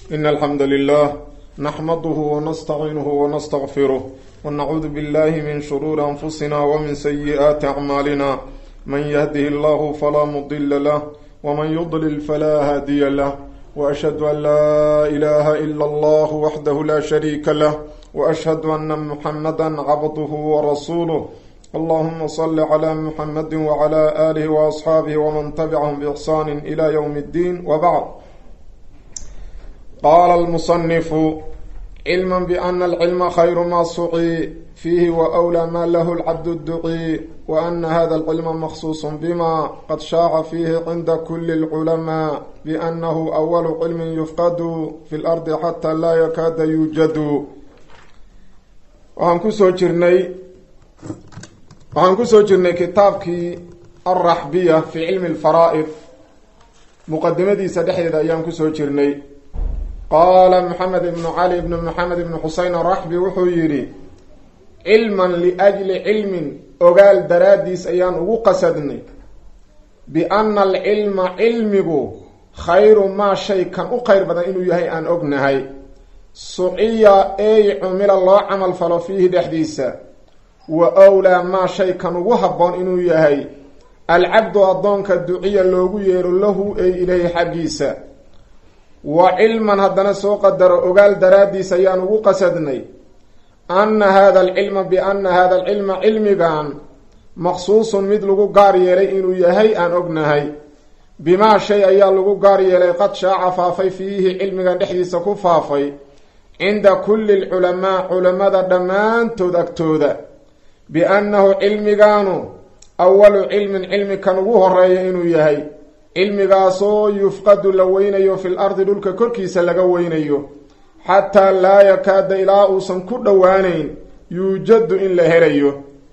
إن الحمد لله نحمده ونستعينه ونستغفره ونعوذ بالله من شرور أنفسنا ومن سيئات أعمالنا من يهده الله فلا مضل له ومن يضلل فلا هادي له وأشهد أن لا إله إلا الله وحده لا شريك له وأشهد أن محمدا عبده ورسوله اللهم صل على محمد وعلى آله وأصحابه ومن تبعهم بإحسان إلى يوم الدين وبعد قال المصنف علما بأن العلم خير ما سعي فيه وأولى ما له العبد الدعي وأن هذا العلم مخصوص بما قد شاع فيه عند كل العلماء بأنه أول علم يفقد في الأرض حتى لا يكاد يوجد waxaan kusoo jirnay waxaan kusoo jirnay kitaabkii alraxbiya fi cilmi alfaraa'id muqadimadiisa dhexdeeda ayaan kusoo jirnay qaala maxamed ibnu cali ibnu maxamed ibnu xuseyn araxbi wuxuu yidhi cilman liajli cilmin ogaal daraaddiis ayaan ugu qasadnay bianna alcilma cilmigu khayru maa shay kan u khayr badan inuu yahay aan ognahay suciya eey cumila loo camal falo fiihi dhexdiisa wa wlaa maa shay kan ugu habboon inuu yahay alcabdu addoonka duciya loogu yeero lahu ey ileyhi xaggiisa wa cilman haddana soo qadaro ogaal daraaddiis ayaan ugu qasadnay anna hada alcilma bianna hada alcilma cilmigan maqsuusun mid lagu gaar yeelay inuu yahay aan ognahay bimaa shay ayaa lagu gaar yeelay qad shaaca faafay fiihi cilmigan dhexdiisa ku faafay cinda kulli lculamaa culamada dhammaantood agtooda biannahu cilmigaanu awalu cilmin cilmi kan ugu horeeya inuu yahay cilmigaasoo yufqadu la weynayo fil ardi dhulka korkiisa laga weynayo xataa laa yakaada ilaa uusan ku dhowaaneyn yuujadu in la helayo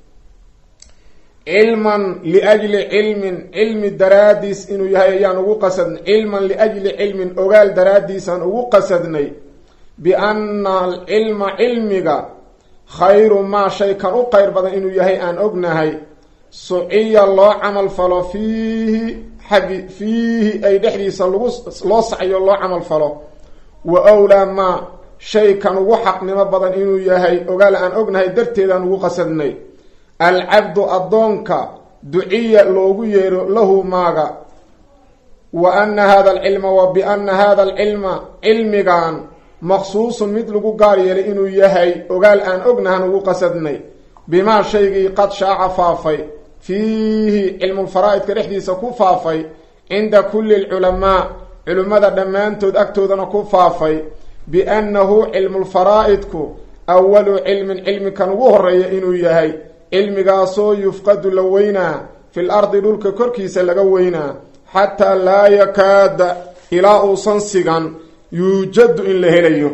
cilman liajli cilmin cilmi daraaddiis inuu yahay ayaan ugu qasadnay cilman liajli cilmin ogaal daraaddiisaan ugu qasadnay bianna alcilma cilmiga khayru maa shay kan u qeyr badan inuu yahay aan ognahay suciya loo camal falo fiihi xaggi fiihi ay dhexdiisa lagu loo sacyo loo camal falo wa wlaa maa shay kan ugu xaqnimo badan inuu yahay ogaal aan ognahay darteedaan ugu qasadnay alcabdu addoonka duciya loogu yeero lahu maaga wa anna hada alcilma wa bianna hada alcilma cilmigan maqsuusun mid lagu gaar yeelay inuu yahay ogaal aan ognahan ugu qasadnay bimaa shaygii qad shaaca faafay fiihi cilmulfaraa'idka dhexdiisa ku faafay cinda kulli lculamaa culimmada dhammaantood agtoodana ku faafay biannahu cilmulfaraa'idku awalu cilmin cilmi kan ugu horeeya inuu yahay cilmigaasoo yufqadu la weynaa fil ardi dhulka korkiisa laga weynaa xataa laa yakaada ilaa uusan sigan yuujadu in la helayo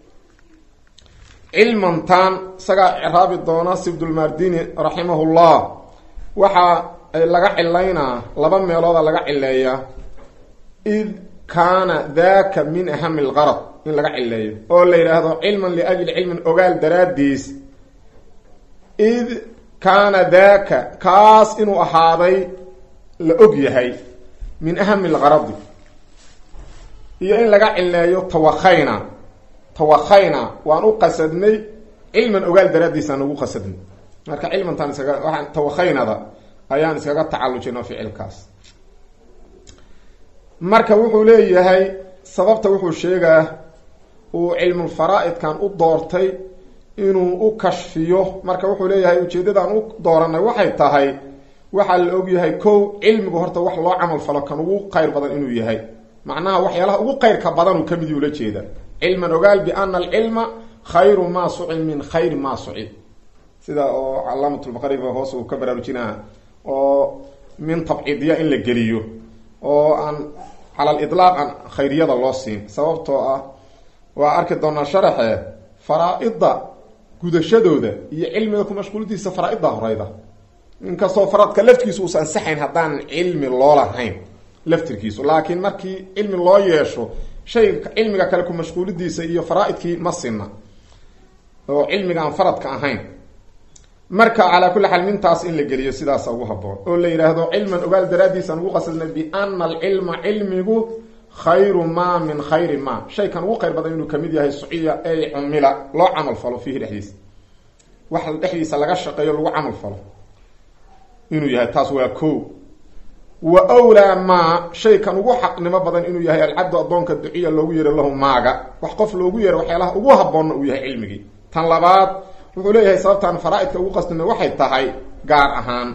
cilmantan isagaa ciraabi doona sibdulmardini raximahullah waxaa laga cilaynaa laba meelooda laga cileeyaa id kaana daka min ahami lqarad in laga cileeyo oo la yidhaahdo cilman liajli cilmin ogaal daraaddiis id kaana daka kaas inuu ahaaday la og yahay min ahami lqaradi iyo in laga cileeyo tawakayna tawakayna waan u qasadnay cilman ogaal daraaddiisaan ugu qasadnay marka cilmantaan iskaga waxaan tawakaynada ayaan iskaga tacallujino ficilkaas marka wuxuu leeyahay sababta wuxuu sheegaa uu cilmulfaraa'idkan u doortay inuu u kashfiyo marka wuxuu leeyahay ujeeddadaan u dooranay waxay tahay waxaa la ogyahay kow cilmigu horta wax loo camal falo kan ugu qayr badan inuu yahay macnaha waxyaalaha ugu qayrka badanuu ka mid ula jeeda cilman ogaal biana alcilma khayru maa sucid min khayri maa sucid sida oo calaamatulbaqariba hoos uu ka baraarujinaa oo min tabciidya in la geliyo oo aan cala lidlaaq aan khayriyada loo siin sababtoo ah waa arki doonaa sharaxe faraa-ida gudashadooda iyo cilmiga ku mashquulidiisa faraa-idda horeyda inkastoo faradka laftigiisu uusa ansaxayn haddaan cilmi loo lahayn laftirkiisu laakiin markii cilmi loo yeesho shay cilmiga kale ku mashquulidiisa iyo faraa-idkii ma sinna oo cilmiga aan faradka ahayn marka calaa kulli xaal mintaas in la geliyo sidaasa ugu haboon oo la yidhaahdo cilman ogaal daraaddiisaan ugu qasadnay biana alcilma cilmigu khayru ma min khayri ma shaykan ugu khayr badan inuu kamid yahay suciya ay cumila loo camal falo fiihi dhexdiisa wax dhexdiisa laga shaqeeyo lagu camal falo inuu yahay taas waa ko wa wlaa maa shaykan ugu xaqnimo badan inuu yahay alcabdu addoonka duciya loogu yeero lahu maaga wax qof loogu yeero waxyaalaha ugu haboonna uu yahay cilmigii tan labaad wuxuu leeyahay sababtaan faraa-idka ugu qasdina waxay tahay gaar ahaan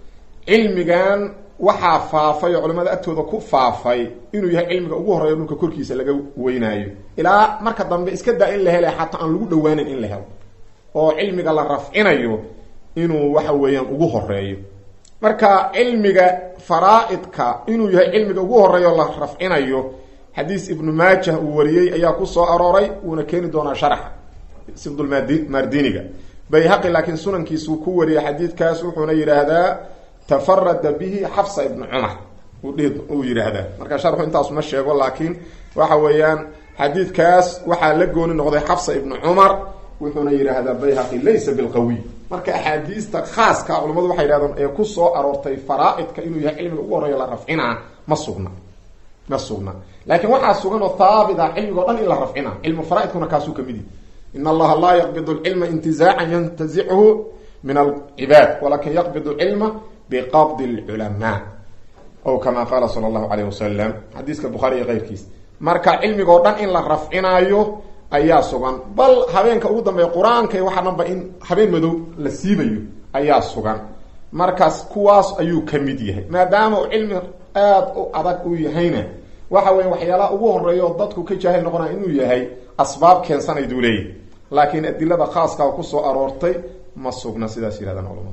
cilmigan waxaa faafay oo culamada agtooda ku faafay inuu yahay cilmiga ugu horeeyo dhulka korkiisa laga weynaayo ilaa marka dambe iska daa in la helay xataa aan lagu dhawaanin in la helo oo cilmiga la rafcinayo inuu waxa weeyaan ugu horeeyo marka cilmiga faraa-idka inuu yahay cilmiga ugu horeeyo la rafcinayo xadiis ibnu maajah uu wariyey ayaa ku soo arooray wuuna keeni doonaa sharaxa sibdulmardiniga bayhaqi laakiin sunankiisuu ku wariyay xadiidkaas wuxuuna yidhaahdaa tafarada bihi xafsa ibnu cumar uu yidhaahdaa marka sharxu intaas ma sheego laakiin waxa weeyaan xadiidkaas waxaa la gooni noqday xafsa ibnu cumar wuxuuna yidhaahdaa bayhaqi laysa bilqawiy marka axaadiista khaaska culamadu waxay yidhahdeen ee ku soo aroortay faraa-idka inuu yahay cilmiga ugu horeeyo la rafcinaa ma sugna ma sugna laakiin waxaa sugan oo haabit ah cilmigo dhan in la rafcina cilmu faraa-idkuna kaasuu kamid yahi in allaha laa yaqbid lcilma intizaacan yantazichu min alcibaad walakin yaqbid cilma biqabdi lculamaa o kama qaala sala allahu alayh wasalam xadiiska bukhaari iyo keyrkiis marka cilmigoo dhan in la rafcinaayo ayaa sugan bal habeenka ugu dambeeya qur-aanka waxaa dhanba in habeen madow la siibayo ayaa sugan markaas kuwaas ayuu ka mid yahay maadaama uu cilmi aada u adag uu yahayna waxa weya waxyaalaha ugu horeeya oo dadku ka jaahil noqonaya inuu yahay asbaab keensanayduu leeyahy laakiin adilada khaaska kusoo aroortay ma sugna sidaas yirahdaan culamadu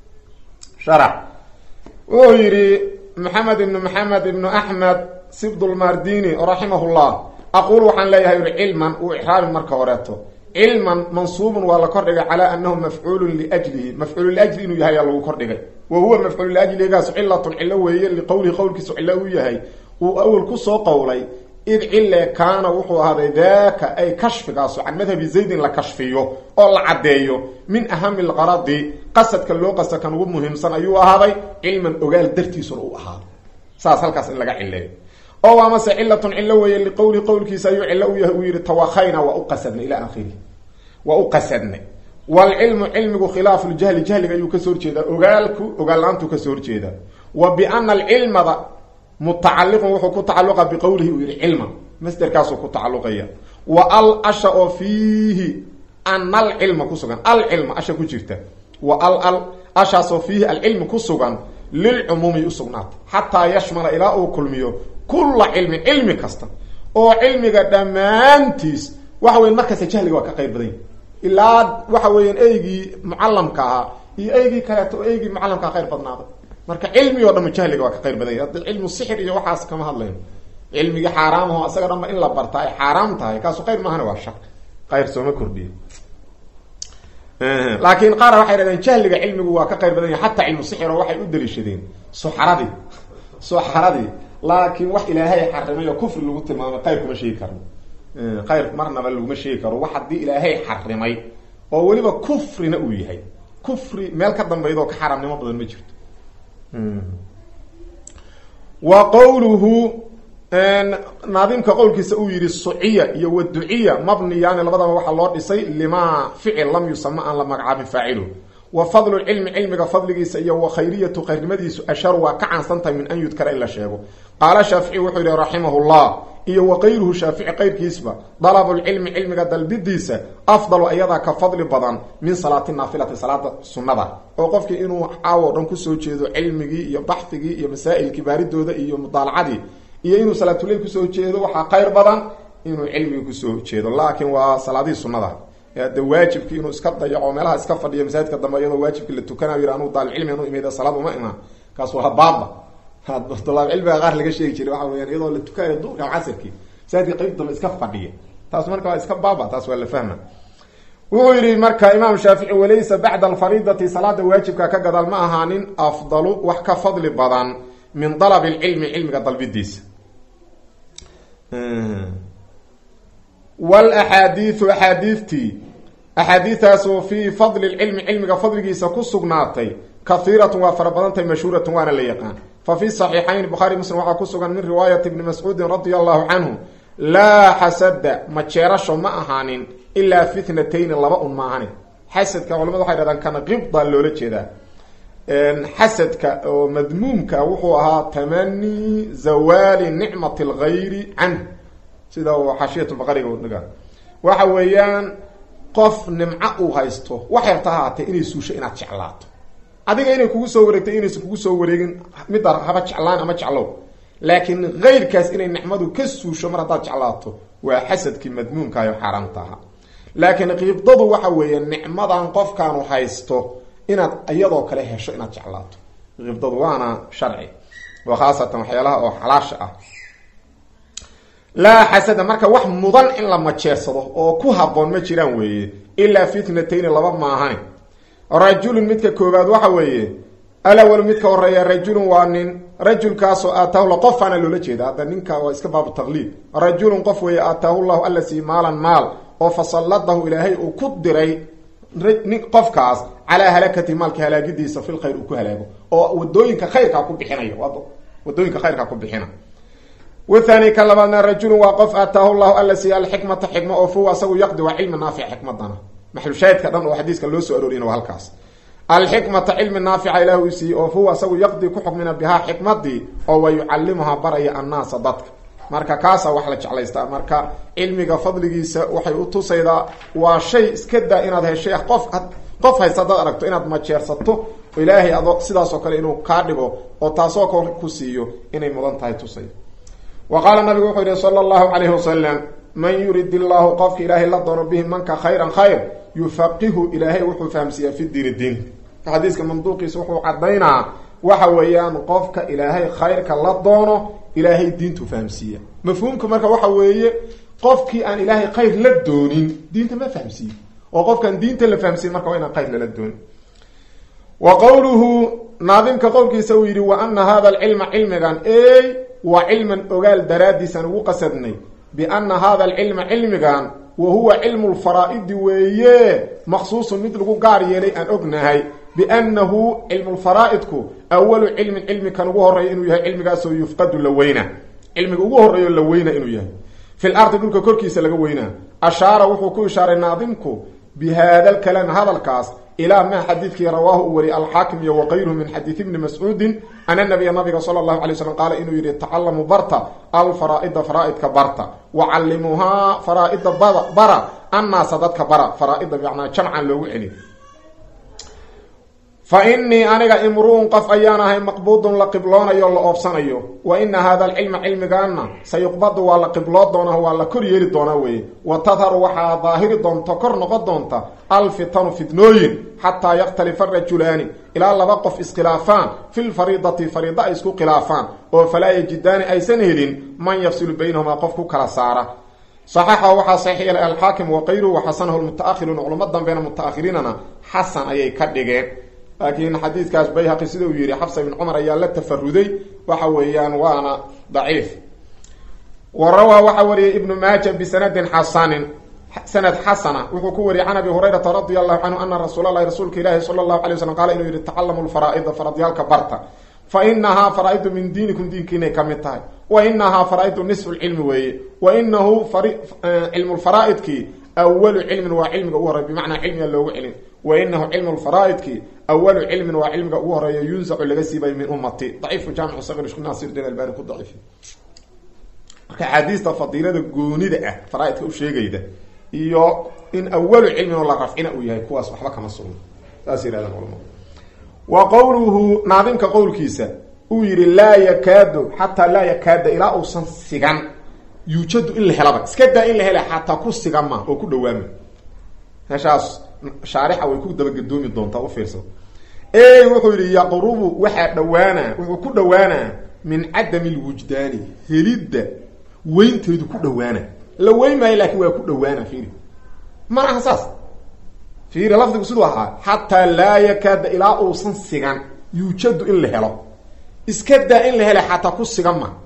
sharax wuxuu yidhi maxamed ibnu maxamed ibnu axmed sibdulmardini raximahullah aqul waxaan leeyahay ui cilman uu ixraabin marka horeeto cilman mansuubun waa la kordhigay calaa anahu mafcuulun liajlihi mafcuulu liajli inuu yahay aa lagu kordhigay wa huwa mafcuulu liajligaas cilatun cilo weeye liqowlihi qowlkiisu cilo uu yahay uu awel kusoo qowlay id cille kaana wuxuu ahaaday daaka ay kashfigaasu can madhabi zaydin la kashfiyo oo la caddeeyo min ahami lqaradi qasadka loo qasta kan ugu muhiimsan ayuu ahaaday cilman ogaal dartiisuna u ahaaday saas halkaas in laga cileeyo oo amase cilatun cilo weeye liqowli qowlkiisa ayuu cilo u yahay uu yihi tawakhayna waa u qasadnay ilaa akhirihi waa u qasadnay waalcilmu cilmigu khilaafu ljahli jahliga ayuu kasoo horjeedaa ogaalku ogaal la-aantuu kasoo horjeedaa wa biana alcilmada mutacaliqun wuxuu ku tacaluqa biqowlihi uu yihi cilman masderkaasuu ku tacaluqaya wa al asha oo fiihi ana alcilma kusugan alcilma asha ku jirta wa al al ashaasoo fiihi alcilmi ku sugan lilcumuumi usugnaata xataa yashmala ilaa uu kulmiyo kulla cilmin cilmi kasta oo cilmiga dhammaantiis waxa weya markasta jahliga waa ka qayb badan yahi ilaa waxa weeyaan eygii mucalamka ahaa iyo eygii kaleeto oo eygii mucalamkaa khayr badnaaday marka cilmi o dhan jahliga waa ka qayr badan yahy hadda cilmu sixir iyo waxaas kama hadlayno cilmigii xaaraamaho isaga dhanba in la barta ay xaaraam tahay kaasu khayr maahana waa shar khayr sooma kordhiyo laakiin qaar waxay dhahdeen jahliga cilmigu waa ka qayr badan yahay xataa cilmu sixir oo waxay u daliishadeen suxaradii suxaradii laakiin wax ilaahay xarimay oo kufri lagu tilmaamay qayr kuma sheegi karno qayr marnaba laguma sheegi karo wax haddii ilaahay xarimay oo weliba kufrina uu yahay kufri meel ka dambayda oo ka xaaraamnimo badan ma jirto wa qowluhu naadimka qowlkiisa uu yihi suciya iyo waduciya mabniyaani labadaba waxaa loo dhisay limaa ficil lam yusama aan la magacaabin faacilu wa fadlu cilmi cilmiga fadligiisa iyo wa khayriyatu khayrnimadiisu asharu waa ka caansantahay min an yudkara in la sheego qaala shaafici wuxuu yihi raximahullah iyo wa kayruhu shaafici qayrkiisba dalabulcilmi cilmiga dalbidiisa afdalu ayadaa ka fadli badan min salaati naafilati salaada sunnada oo qofkii inuu caawo dhan kusoo jeedo cilmigii iyo baxfigii iyo masaa'ilkii baaridooda iyo mudaalacadii iyo inuu salaatuleyl kusoo jeedo waxaa khayr badan inuu cilmigii kusoo jeedo laakiin waa salaadihii sunnada de waajibkii inuu iska dayaco meelaha iska fadhiyo masaajidka dambe iyadoo waajibkii la tukanayo yih anuu daalibcilmi anu imid salaad uma imaan kaas waa baaba dalaabcilmiga qaar laga sheegi jiray waxa weyaan iyadoo la tukanayo duurka casirkii masaajidka qayb dambe iska fadhiya taas marka waa iska baaba taas waa la fahma wuxuu yihi marka imaam shaafici walaysa bacda alfariidati salaada waajibka ka gadaal ma ahaanin afdalu wax ka fadli badan min dalab lcilmi cilmiga dalbidiisa wlaxaadiiu axaadiidtii axaadiistaasoo fii fadli lcilmi cilmiga fadligiisa ku sugnaatay kahiiratun waa fara badantahay mashhuuratun waana la yaqaan fa fi saxiixayn bukhaari muslim waxaa ku sugan min riwaayati ibni mascuudin radia allahu canhu laa xasada majeerasho ma ahaanin ilaa fitnatayni laba un maahane xasadka culamadu waxay dhahdaan kana qibda loola jeedaa xasadka oo madmuumka wuxuu ahaa tamani zawaali nicmati algayri canh sida uu xaashiyat baqariga dhiga waxa weeyaan qof nimco uu haysto wax yarta haatee inay suusho inaad jeclaato adiga inay kugu soo wareegtay inaysan kugu soo wareegin midda haba jeclaan ama jeclow laakiin keyrkaas inay nicmadu ka suusho mar haddaad jeclaato waa xasadkii madmuumkaayo xaaraamta ahaa laakiin qiibdadu waxa weeye nicmadan qofkaanu haysto inaad iyadoo kale hesho inaad jeclaato qiibdadu waana sharci oo khaasatan waxyaalaha oo xalaasha ah laa xasada marka wax mudan in la majeersado oo ku haboon ma jiraan weeye ilaa fitnatayni laba maahane rajulun midka koobaad waxa weeye alawal midka horeeya rajulun waa nin rajulkaasoo aataahu la qofaana loola jeeda hadda ninka waa iska baabu taqliid rajulun qof weeye aataahu llahu alla sii maalan maal oo fasalladahu ilaahay uu ku diray nin qofkaas calaa halakati maalka halaagidiisa fil khayr uu ku halaago oo wadooyinka khayrkaa ku bixinayo wadooyinka khayrkaa ku bixina wathani ka labaadna rajulun waa qof aataahu llahu alla siiya alxikmata xikma oo fuwa asagu yaqdi waa cilmi naafic xikmadana maxlushaahidka dhan oo xadiiska loo soo arooriyana waa halkaas alxikmata cilmi naafica ilah uu siiyey oo fuwa asagu yaqdi ku xukmina bihaa xikmadii oo wa yucallimuhaa baraya annaasa dadka marka kaasaa wax la jeclaystaa marka cilmiga fadligiisa waxay u tusaydaa waa shay iska daa inaad heshay qof qof haysta hadaad aragto inaad majeersato ilaahay ado sidaasoo kale inuu kaa dhigo oo taasoo kale ku siiyo inay mudan tahay tusay wa qaala nabigu wuxuu yihi sala allahu calayhi wasalam man yurid illaahu qofka ilaahay la doono bihi manka khayran khayr yufaqihu ilaahay wuxuu fahamsiiyaa fi diini diinka xadiiska manduuqiisa wuxuu cadaynaa waxa weeyaan qofka ilaahay khayrka la doono ilaahay diintu fahamsiiya mafhuumka marka waxa weeye qofkii aan ilaahay khayr la doonin diinta ma fahamsiiyo oo qofkaan diinta la fahamsiin marka waa inaan khayr lala doonin wa qowluhu naadimka qowlkiisa uu yidhi wa ana hada alcilma cilmigan ey waa cilman ogaal daraaddiisaan ugu qasadnay biana hada alcilma cilmigan wa huwa cilmu lfaraa'idi weeye maqsuusun mid lagu gaar yeelay aan ognahay biannahu cilmu lfaraa'idku awalu cilmin cilmi kan ugu horreeya inuu yahay cilmigaasoo yufqadu la weyna cilmiga ugu horreeyo la weyna inuu yahay fi lardi dhulka korkiisa laga weynaa ashaara wuxuu ku ishaaray naadimku bi haada lkalaami hadalkaas ilaa maa xadiidkii rawaahu u wariyay alxaakim iyo waqayruhu min xadiid ibni mascuudin ana nabiya nabiga sala allahu alay slam qaala inuu yihi tacalamuu barta alfaraa'ida faraa'idka barta wa callimuuhaa faraa'ida bara annaasa dadka bara faraa'ida bimacnaa jamcan loogu celi fa inii aniga imru'un qof ayaan ahay maqbuudun la qibloonayo o la oobsanayo wa ina hada alcilma cilmigaana sayuqbadu waa la qibloo doonaa waa la kor yeeli doonaa weeye wa tadharu waxaa daahiri doonta kor noqon doonta alfitanu fitnooyin xataa yakhtalifa rajulaani ilaa laba qof iskhilaafaan fi lfariidati fariida ay isku khilaafaan oo falaa yajidaani aysan helin man yafsilu baynahumaa qof ku kala saara saxaxa waxaa saxiix yeelay alxaakim waqayruhu waxasanahu lmutaahiruuna culamo dambeena mutaakhiriinana xasan ayay ka dhigeen laakiin xadiidkaas bayhaqi sida uu yihi xafsa ibn cumar ayaa la tafaruday waxa weeyaan waana daciif wa rawaa waxaa wariyay ibnu maaja bisanadin xasanin sanad xasana wuxuu ku wariyay can abi hurayrata radia allahu canhu ana rasuula lahi rasuulka ilaahi sala allahu alay waslam qaala inuu yihi tacalamu lfaraa'ida faradyaalka barta fa inahaa faraa'idu min diinikum diinkiinay ka mid tahay wa inahaa faraa'idu nisfu lcilmi weeye wa inahu cilmu lfaraa'idkii awalu cilmin waa cilmiga ugu horey bimacnaa cilmiga loogu celin wa inahu cilmu lfaraa'idki awalu cilmin waa cilmiga ugu horeeya yunsacu laga siibay min ummati daciifu jaamicu saqir shekh naasir din albani ku daciif marka axaadiista fadiilada goonida ah faraaidka u sheegayda iyo in awalu cilmin oo la rafcina uu yahay kuwaas waxba kama sugno saas yirahdaan culamadu wa qowluhu naadimka qowlkiisa uu yihi laa yakaadu xataa laa yakaada ilaa uusan sigan yuujadu in la helaba iska daa in la hela xataa ku sigama oo ku dhawaama meeshaas shaarixa way ku dabagedoomi doontaa u fiirsa ey wuxuu yihi yaqrubu waxaa dhawaana wuxuu ku dhawaanaa min cadami lwujdaani helidda weynteedu ku dhawaana la weyn maayo laakiin waa ku dhawaana fiiri mana aha saas fiiri lafdigu siduu ahaa xataa laa yakaada ilaa uusan sigan yuujadu in la helo iska daa in la hela xataa ku sigan ma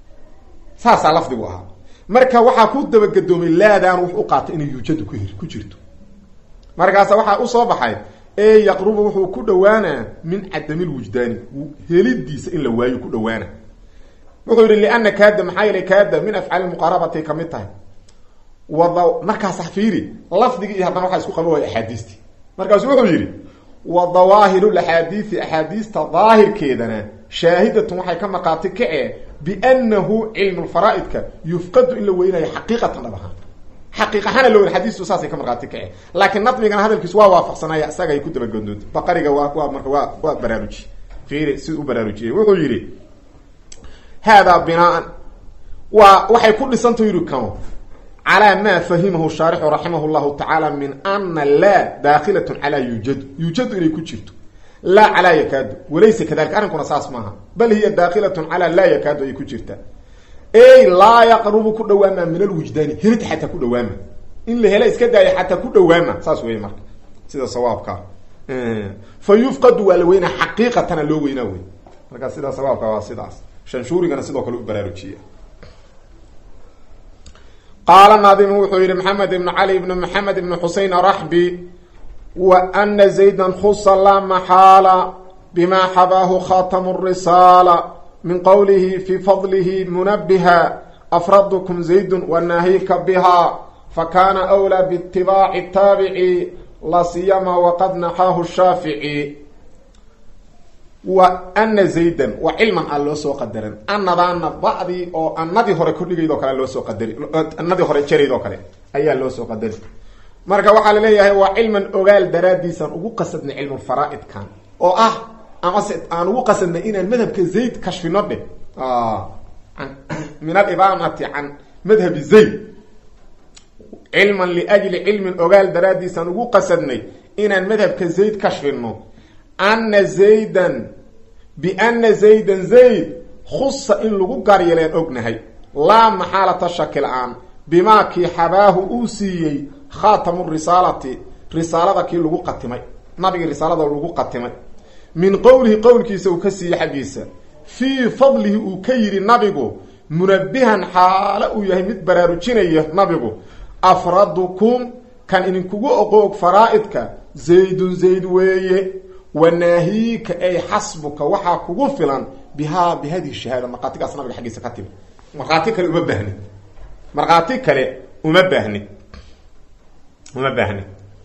saasaa lafdigu ahaa marka waxaa ku dabagedoomay laadaan wux u qaatay inay yuujadu ku hir ku jirto markaasa waxaa usoo baxay ee yaqrubu wuxuu ku dhowaanaa min cadami lwujdaani helidiisa in la waayo ku dhowaana wuxuu yidhi liana kaada maxaa yeelay kaada min afcaali muqaarabatay kamid tahay wada markaas fiiri lafdigii iyo haddana waxaa isku qaba waaya axaadiistii markaasu wuxuu yidhi wa dawaahiru axaadiisi axaadiista daahirkeedana shaahidatun waxay ka markhaati kacee biannahu cilmu lfaraa'idka yufqadu in la weynayo xaqiiqatan dhab ahaan xaqiiq ahaana la weyn xadiistu saasay ka markhaati kacee laakiin nadmigana hadalkiisu waa waafaqsanaya isaga ay ku dabagodoonta baqariga waa waa marka waa waa baraaruji fiiri siduu u baraarujiyey wuxuu yidhi haadaa binaan waa waxay ku dhisantah yidhi kano calaa maa fahimahu shaarixu raximah llahu tacaala min ana laa daakilatun calaa yuujadu yuujadu inay ku jirto laa calaa yakaadu walaysa kadalika arrinkuna saas maaha bal hiya daakilatun calaa laa yakaadu ay ku jirtaa ey laa yaqrubu ku dhawaama min alwujdaani helid xataa ku dhawaama in la hela iska daaya xataa ku dhawaama saas wey marka sida sawaabkaa fa yufqadu waa la weynaa xaqiiqatana loo weynaa wey marka sida sawaabka waa sidaas shanshuurigana sidoo kale u baraarujiya qaala naadimu wuxuu yihi maxamed ibn cali ibn maxamed ibn xusein araxbi wa ana zayda khusa laa maxaala bima xabaahu khatamu risaala min qowlihi fi fadlihi munabiha afradukum zaydun wanaahika biha fakana wlaa biitibaaci taabici la siyama waqad naxaahu shaafici wa ana zaydan wa cilman a loo soo qadaran anadaana bacdii oo anadii hore kordhigayd oo kale loo soo qadari anadii hore jarayd oo kale ayaa loo soo qadari marka waxaa laleeyahay waa cilman ogaal daraadiisaan ugu qasadnay cilmulfaraa'idkan oo ah amase aan ugu qasadnay inaan madhabka zayd kashfino dheh min alibaamati can madhabi zayd cilman liajli cilmin ogaal daraadiisaan ugu qasadnay inaan madhabka zayd kashfino ana zaydan biana zaydan zayd khusa in lagu gaaryeleen ognahay laa maxaalata shaki la-aan bimaa kii xabaahu uu siiyey khaatamu risaalati risaalada kii lagu qatimay nabigii risaalada lagu qatimay min qowlihi qowlkiisa uu ka siiyey xaggiisa fii fadlihi uu ka yidhi nabigu munabihan xaale uu yahay mid baraarujinaya nabigu afradukum kan idinkugu oqoog faraa'idka zaydun zayd weeye wanaahiika ay xasbuka waxaa kugu filan bihaa bi hadihi shahaada markhaatigaas nabiga xaggiisa ka timi markhaati kale uma baahni markhaati kale uma baahni uma baahni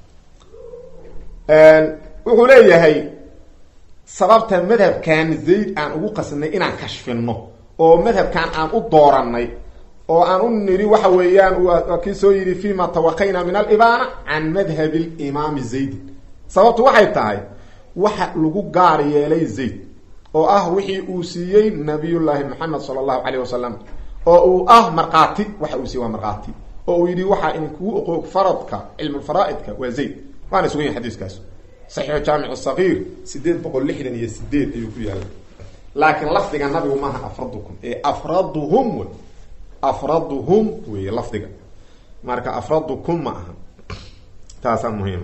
wuxuu leeyahay sababta madhabkan zayd aan ugu qasadnay inaan kashfino oo madhabkan aan u dooranay oo aan u niri waxa weeyaan waa kii soo yidhi fima tawaqayna min alibaana can madhabi limaami zaydin sababtu waxay tahay waxa lagu gaar yeelay zayd oo ah wixii uu siiyey nabiyullaahi maxamed sala allahu caleyh wasalam oo uu ah markhaati waxa uu siiyey waa markhaati oo uu yidhi waxaa idinkugu oqoog faradka cilmulfaraa'idka waa zayd waana sugan yahay xadiiskaas saxiixu jaamic sagiir sideed boqol lixdan iyo sideed ayuu ku yaallay laakiin lafdiga nabigu maaha afradukum ee afraduhum wey afraduhum wey lafdiga marka afradukum ma aha taasaa muhiim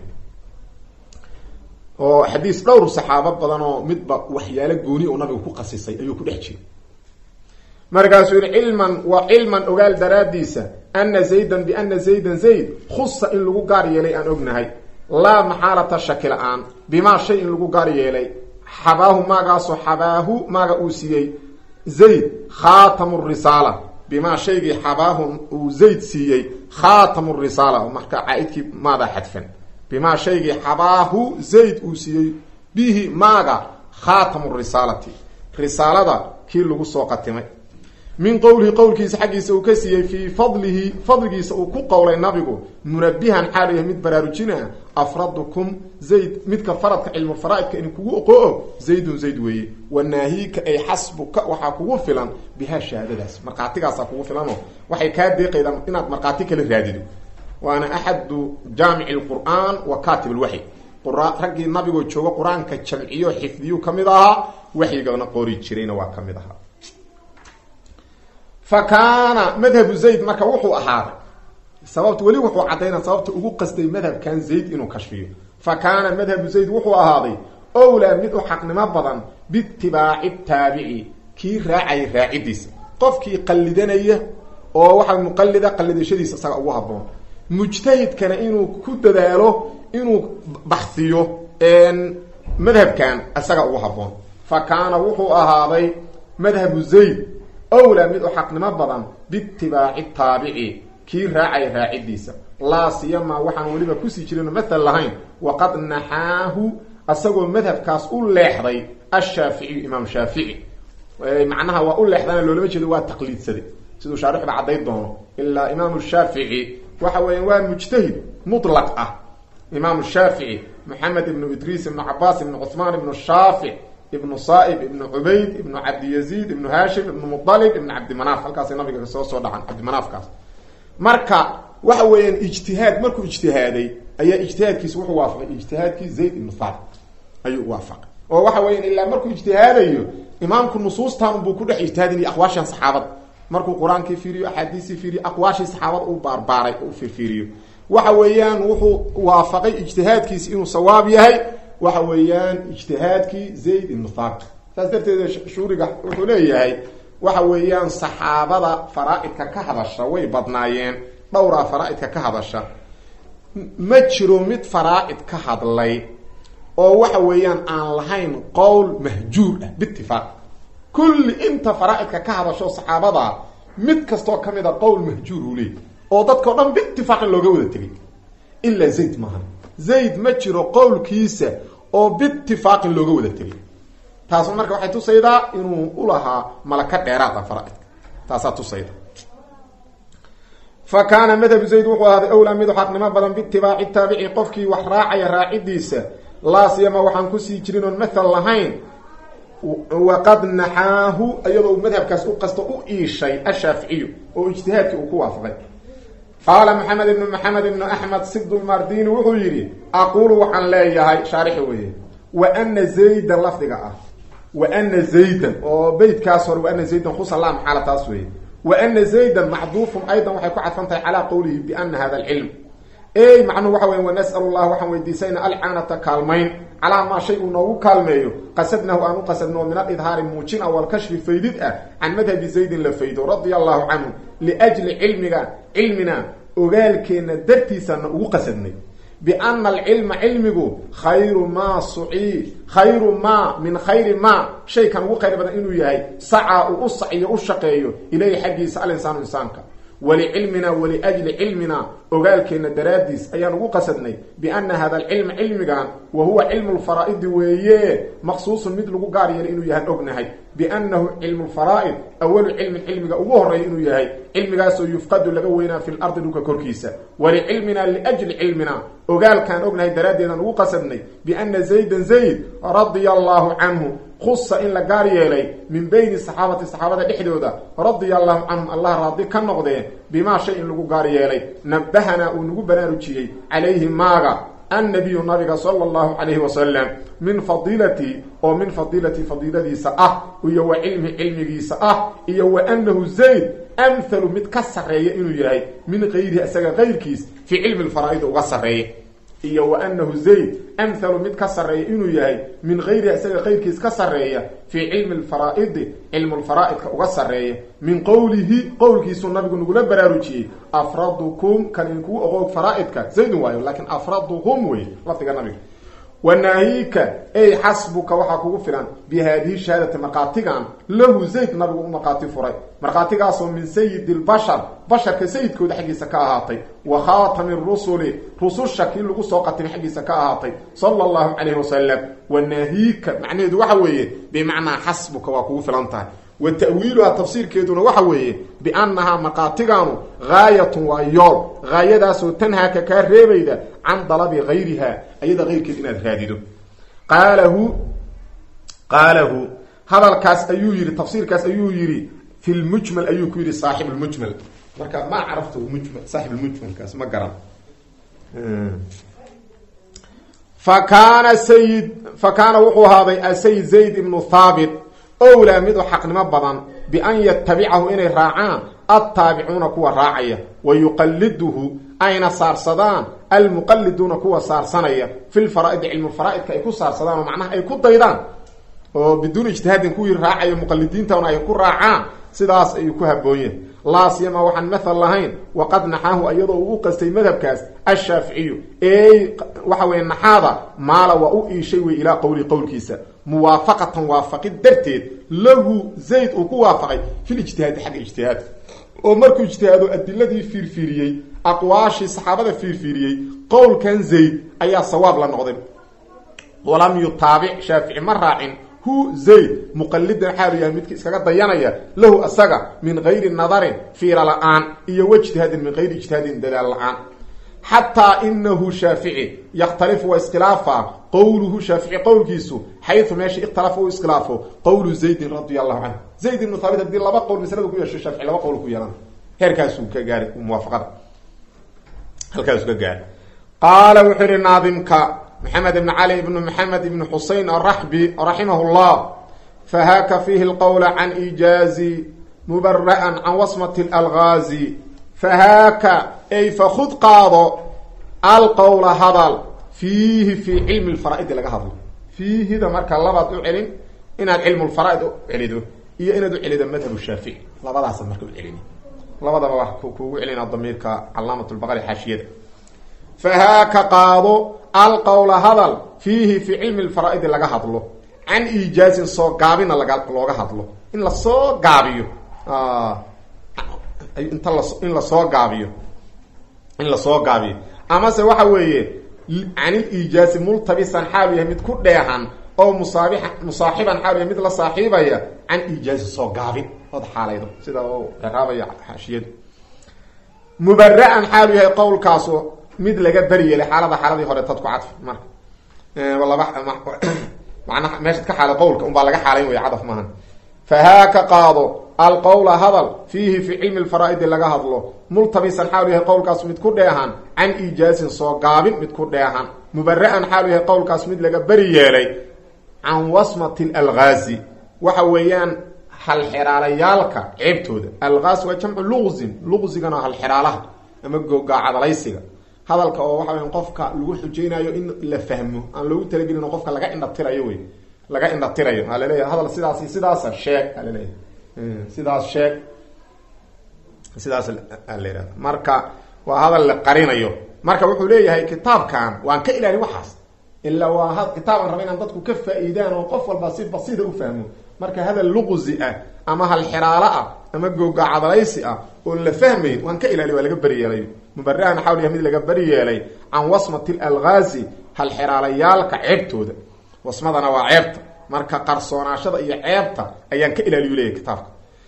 oo xadiis dhowr saxaabo badan oo midba waxyaalo gooni oo nabigu ku qasisay ayuu ku dhex jiray markaasuu yihi cilman waa cilman ogaal daraadiisa ana zaydan biana zaydan zayd khusa in lagu gaar yeelay aan ognahay laa maxaalata shaki la-aan bimaa shay in lagu gaar yeelay xabaahu maagaasoo xabaahu maaga uu siiyey zayd khaatamu risaala bimaa shaygii xabaahu uu zayd siiyey khaatamu risaala marka caaidkii maadaa xadfan bimaa shaygii xabaahu zayd uu siiyey bihi maaga khaatamu risaalati risaalada kii lagu soo qatimay min qowlihi qowlkiisa xaggiisa uu ka siiyey fii fadlihi fadligiisa uu ku qowlay nabigu munabihan xaal yahay mid baraarujina afradukum zayd midka faradka cilmulfaraa'idka in kugu oqoo zaydun zayd weeye wanaahiika ay xasbuka waxaa kugu filan bihaa shahaadadaas markhaatigaasaa kugu filanoo waxay kaa deeqaydaan inaad markhaati kala raadido waana axadu jaamici lqur'aan wa katib lwaxy raggii nabigoo jooga qur-aanka jamciyo xifdiyu ka mid ahaa waxyigana qori jirayna waa ka mid ahaa fa kaana madhabu zayd marka wuxuu ahaaday sababta weli wuxuu caddaynaa sababta ugu qastay madhabkan zayd inuu kashfiyo fa kaana madhabu zayd wuxuu ahaaday owlaa mid u xaqnimo badan biitibaaci taabici kii raacayay raacidiisa qofkii qallidanaya oo waxaa muqallida qallidashadiisa isaga ugu haboon mujtahidkana inuu ku dadaalo inuu baxsiyo madhabkan isaga ugu haboon fa kaana wuxuu ahaaday madhabu zayd owlaa mid u xaqnimo badan biitibaaci taabici kii raacaya raacidiisa laa siyamaa waxaan weliba kusii jirino mathal lahayn waqad naxaahu asagoo madhabkaas u leexday ashaaficiyu imaam shaafici macnaha waa u leexdana loolama jeedo waa taqliidsaday siduu shaarixba cadday doono ilaa imaamu shaafici waxa weeyaan waa mujtahid mutlaq ah imaamu shaafici moxamed ibnu idriis ibnu cabaas ibnu cuثmaan ibnu shaafic ibnu saaib ibnu cubayd ibnu cabdiyaziid ibnu haashim ibnu mualib ibnu cabdimanaaf halkaasay nabiga kasoo soo dhacan cabdimanaafkaas marka waxa weeyaan ijtihaad markuu ijtihaaday ayaa ijtihaadkiisi wuxuu waafaqay ijtihaadkii zayd ibnu thabit ayuu waafaqay oo waxa weeyaan ilaa markuu ijtihaadayo imaamku nusuustan buu ku dhex ijtihaadinaya aqwaashan saxaabada markuu qur-aankii fiiriyo axaadiisii fiiriyo aqwaashii saxaabada u baarbaaray u firfiiriyo waxa weeyaan wuxuu waafaqay ijtihaadkiisi inuu sawaab yahay waxa weeyaan ijtihaadkii zayd ibnu thabit saas darteed shuuriga wuxuu leeyahay waxa weeyaan saxaabada faraa-idka ka hadasha way badnaayeen dhowraa faraa-idka ka hadasha ma jiro mid faraa-id ka hadlay oo waxa weeyaan aan lahayn qowl mahjuur ah biitifaaq kulli inta faraa-idka ka hadasho saxaabada mid kastoo ka mid a qowl mahjuur uu leeyay oo dadkao dhan biitifaaqin looga wada tegay ilaa zayd maahan zayd ma jiro qowlkiisa oo biitifaaqin looga wada tegay taasu marka waxay tusaydaa inuu ulahaa malaka dheeraada faraa-idka taasaa tusayda fa kaana madhabu zayd wuxuu ahaaday owlaa midu xaqnimo badan biitibaaci taabici qofkii wax raacaya raacidiisa laa siyama waxaan kusii jirin oon mathal lahayn waqad naxaahu iyadoo madhabkaas u qasto u iishay ashaaficiyu oo ijtihaadkii uu ku waafaqay qaala maxamed ibnu maxamed ibnu axmed sibdulmardini wuxuu yidhi aquulu waxaan leeyahay shaarixi weye wa ana zaydan lafdiga ah wa ana zaydan oo beytkaas hore wa ana zaydan khusalam xaala taas weeye wa ana zaydan macduufun aydan waxay ku cadfan tahay calaa qowlihi biana hada alcilm ey macnuhu waxa weya wanas'al allah waxaan weydiisayna alcaanata kaalmayn calaa maa shay uu noogu kaalmeeyo qasadnahu aan u qasadno min alidhaari muujin a walkashfi faydid ah can madhabi zaydin la faydo radia allahu canhu liajli cilmiga cilmina ogaalkeenna dartiisana ugu qasadnay biana alcilma cilmigu khayru maa sucii khayru maa min khayri maa shaykan ugu khayr badan inuu yahay sacaa uu u saciyo u shaqeeyo ilayhi xaggiisa alinsaanu insaanka walicilmina waliajli cilmina ogaalkeenna daraaddiis ayaan ugu qasadnay biana hada alcilma cilmigan wa huwa cilmu lfaraa'idi weeye maqsuusun mid lagu gaar yeelay inuu yahaan ognahay biannahu cilmu lfaraa'id awalu cilmin cilmiga ugu horreeya inuu yahay cilmigaasoo yufqadu laga weynaa fi lardi dhulka korkiisa walicilmina liajli cilmina ogaalkaan ognahay daraaddeedaan ugu qasadnay biana zaydan zayd radia allahu canhu khusa in la gaar yeelay min bayni saxaabati saxaabada dhexdooda radia allahu canhum allah raadi ka noqdee bimaa shay in lagu gaar yeelay nabahanaa uu nagu baraarujiyey calayhi maaga annabiyu nabiga sala allahu calayhi wasalam min fadiilati oo min fadiilati fadiiladiisa ah iyo wa cilmi cilmigiisa ah iyo wa annahu zayd amhalu mid ka sarreeya inuu yahay min kayrihi isaga kayrkiis fii cilmi lfaraa'id uga sarreeya iyo wa anahu zayd amhalu mid ka sarreeya inuu yahay min kayriha isaga kayrkiis ka sarreeya fii cilmi lfaraa'idi cilmu lfaraa'idka uga sarreeya min qowlihi qowlkiisuu nabigu nagula baraarujiyey afradukum kan inkuu oqoog faraa'idka zaydun waayo laakiin afraduhum wey lafdiga nabiga wanaahika ey xasbuka waxaa kugu filan bi haadihi shahaadati markhaatigan lahu zayd nabigu u markhaati furay markhaatigaasoo min sayidi lbashar basharka sayidkooda xaggiisa ka ahaatay wa khaatami rusuli rususha kii lagu soo qatimay xaggiisa ka ahaatay sala allahu calayhi wasalam wanaahika macnaheedu waxa weeye bimacnaa xasbuka waa kugu filan tahay wa ta'wiiluhaa tafsiirkeeduna waxa weeye biannahaa markhaatigaanu gaayatun waa yool gaayadaasoo tanhaaka kaa reebayda can dalabi gayriha ayada kayrkeed inaad raadido qaalahu qaalahu hadalkaas ayuu yihi tafsiirkaas ayuu yihi fi lmujmal ayuu ku yihi saaxib lmujmal marka ma caraftu mujmal saaxib lmujmalkaas ma garan fa kaana sayid fa kaana wuxuu ahaaday asayid zayd ibnu thaabit owlaa mid u xaqnimo badan bian yatabicahu inay raacaan altaabicuuna kuwa raacaya wa yuqaliduhu ayna saarsadaan almuqaliduuna kuwa saarsanaya fi lfaraa'idi cilmulfaraa'idka ay ku saarsadaan oo macnaha ay ku daydaan oo biduuni ijtihaadin kuwii raacayo muqalidiintana ay ku raacaan sidaas ayuu ku haboonyahay laa siyama waxaan mathal lahayn waqad naxaahu iyadoo uu u qastay madhabkaas ashaaficiyu ey waxa weye naxaada maala waa u iishay wey ilaa qowli qowlkiisa muwaafaqatan waafaqid darteed lahu zayd uu ku waafaqay fil ijtihaadi xagga ijtihaadka oo markuu ijtihaado adiladii fiirfiiriyey aqwaashii saxaabada fiirfiiriyey qowlkan zayd ayaa sawaab la noqday walam yutaabic shaafici ma raacin hu zayd muqalidan xaalu yahay midki iskaga dayanaya lahu asaga min gayri nadarin fiira la-aan iyo wajtihaadin min gayri ijtihaadin dadaal la-aan xataa inahu shaafici yakhtalifu waa iskhilaafa qowluhu shaafici qowlkiisu xayu meesha ikhtalafa u iskhilaafo qowlu zaydin radia allahu canhu zayd ibnu thaabit haddii laba qowl maslada ku yeesho shaafici laba qowl ku yeelan heerkaasuu ka gaaray muwaafaqada halkaasuu ka gaaray qaala wuxuu yihi naadimka maxamed ibn cali ibn maxamed ibn xusein araxbi raximah llah fahaaka fiihi lqowla can ijaazi mubara'an can wasmati lalgaazi fahaaka ay fakud qaado alqowla hadal fiihi fii cilmi lfaraa'idi laga hadlo fiihida marka labaad u celin inaad cilmu lfaraa'id u celido iyo inaad u celido madhab shaafici labadaasad marka u celini labadaba wax kuugu celina damiirka calaamat lbaqari xaashiyada fahaaka qaado alqowla hadal fiihi fii cilmi lfaraa'idi laga hadlo can iijaazin soo gaabina laga looga hadlo in lasoo gaabiyo inta las in lasoo gaabiyo in lasoo gaabiyo amase waxa weeye canil iijaazi multabisan xaalu yahay mid ku dheehan oo musaabixa musaaxiban xaalu yahay mid la saaxiibaya can iijaazi soo gaabin ood xaalaydo sida uu ciraabaya xaashiyadu mubara'an xaalu yahay qowlkaasu mid laga beriyeelay xaalada xaaladii hore tad ku cadfi marka laba manaa meeshaad ka xaalay qowlka unbaa laga xaalayn waya cadaf maahan fahaaka qaado alqowla hadal fiihi fii cilmi lfaraa'idi laga hadlo multabisan xaalu yahay qowlkaas mid ku dheehan can iijaazin soo gaabin mid ku dheehan mubara'an xaalu yahay qowlkaas mid laga beri yeelay can wasmati lalgaazi waxa weeyaan halxiraalayaalka ceebtooda algaas waa jamcu luqzin luqzigana halxiraalaha ama gogaacadalaysiga hadalka oo waxa weya qofka lagu xujeynayo in la fahmo aan loogu talagelin oo qofka laga indhatirayo wey laga indhatirayo aa laleeyahay hadal sidaas sidaasa sheeg aa laleeyahay sidaas sheeg sidaas aa la yihahda marka waa hadal la qarinayo marka wuxuu leeyahay kitaabkan waan ka ilaalin waxaas ilaa waa kitaaban raba inaan dadku ka faa-iidaan oo qof walba si basiida u fahmo marka hadal luqzi ah ama halxiraalo ah ama googacadalaysi ah oon la fahmayn waan ka ilaaliy waa laga beriyeelay mubara'an xawl yahay mid laga beri yeelay can wasmati lalgaazi halxiraalayaalka ceebtooda wasmadana waa ceebta marka qarsoonaashada iyo ceebta ayaan ka ilaaliyu leeyahy kitaabka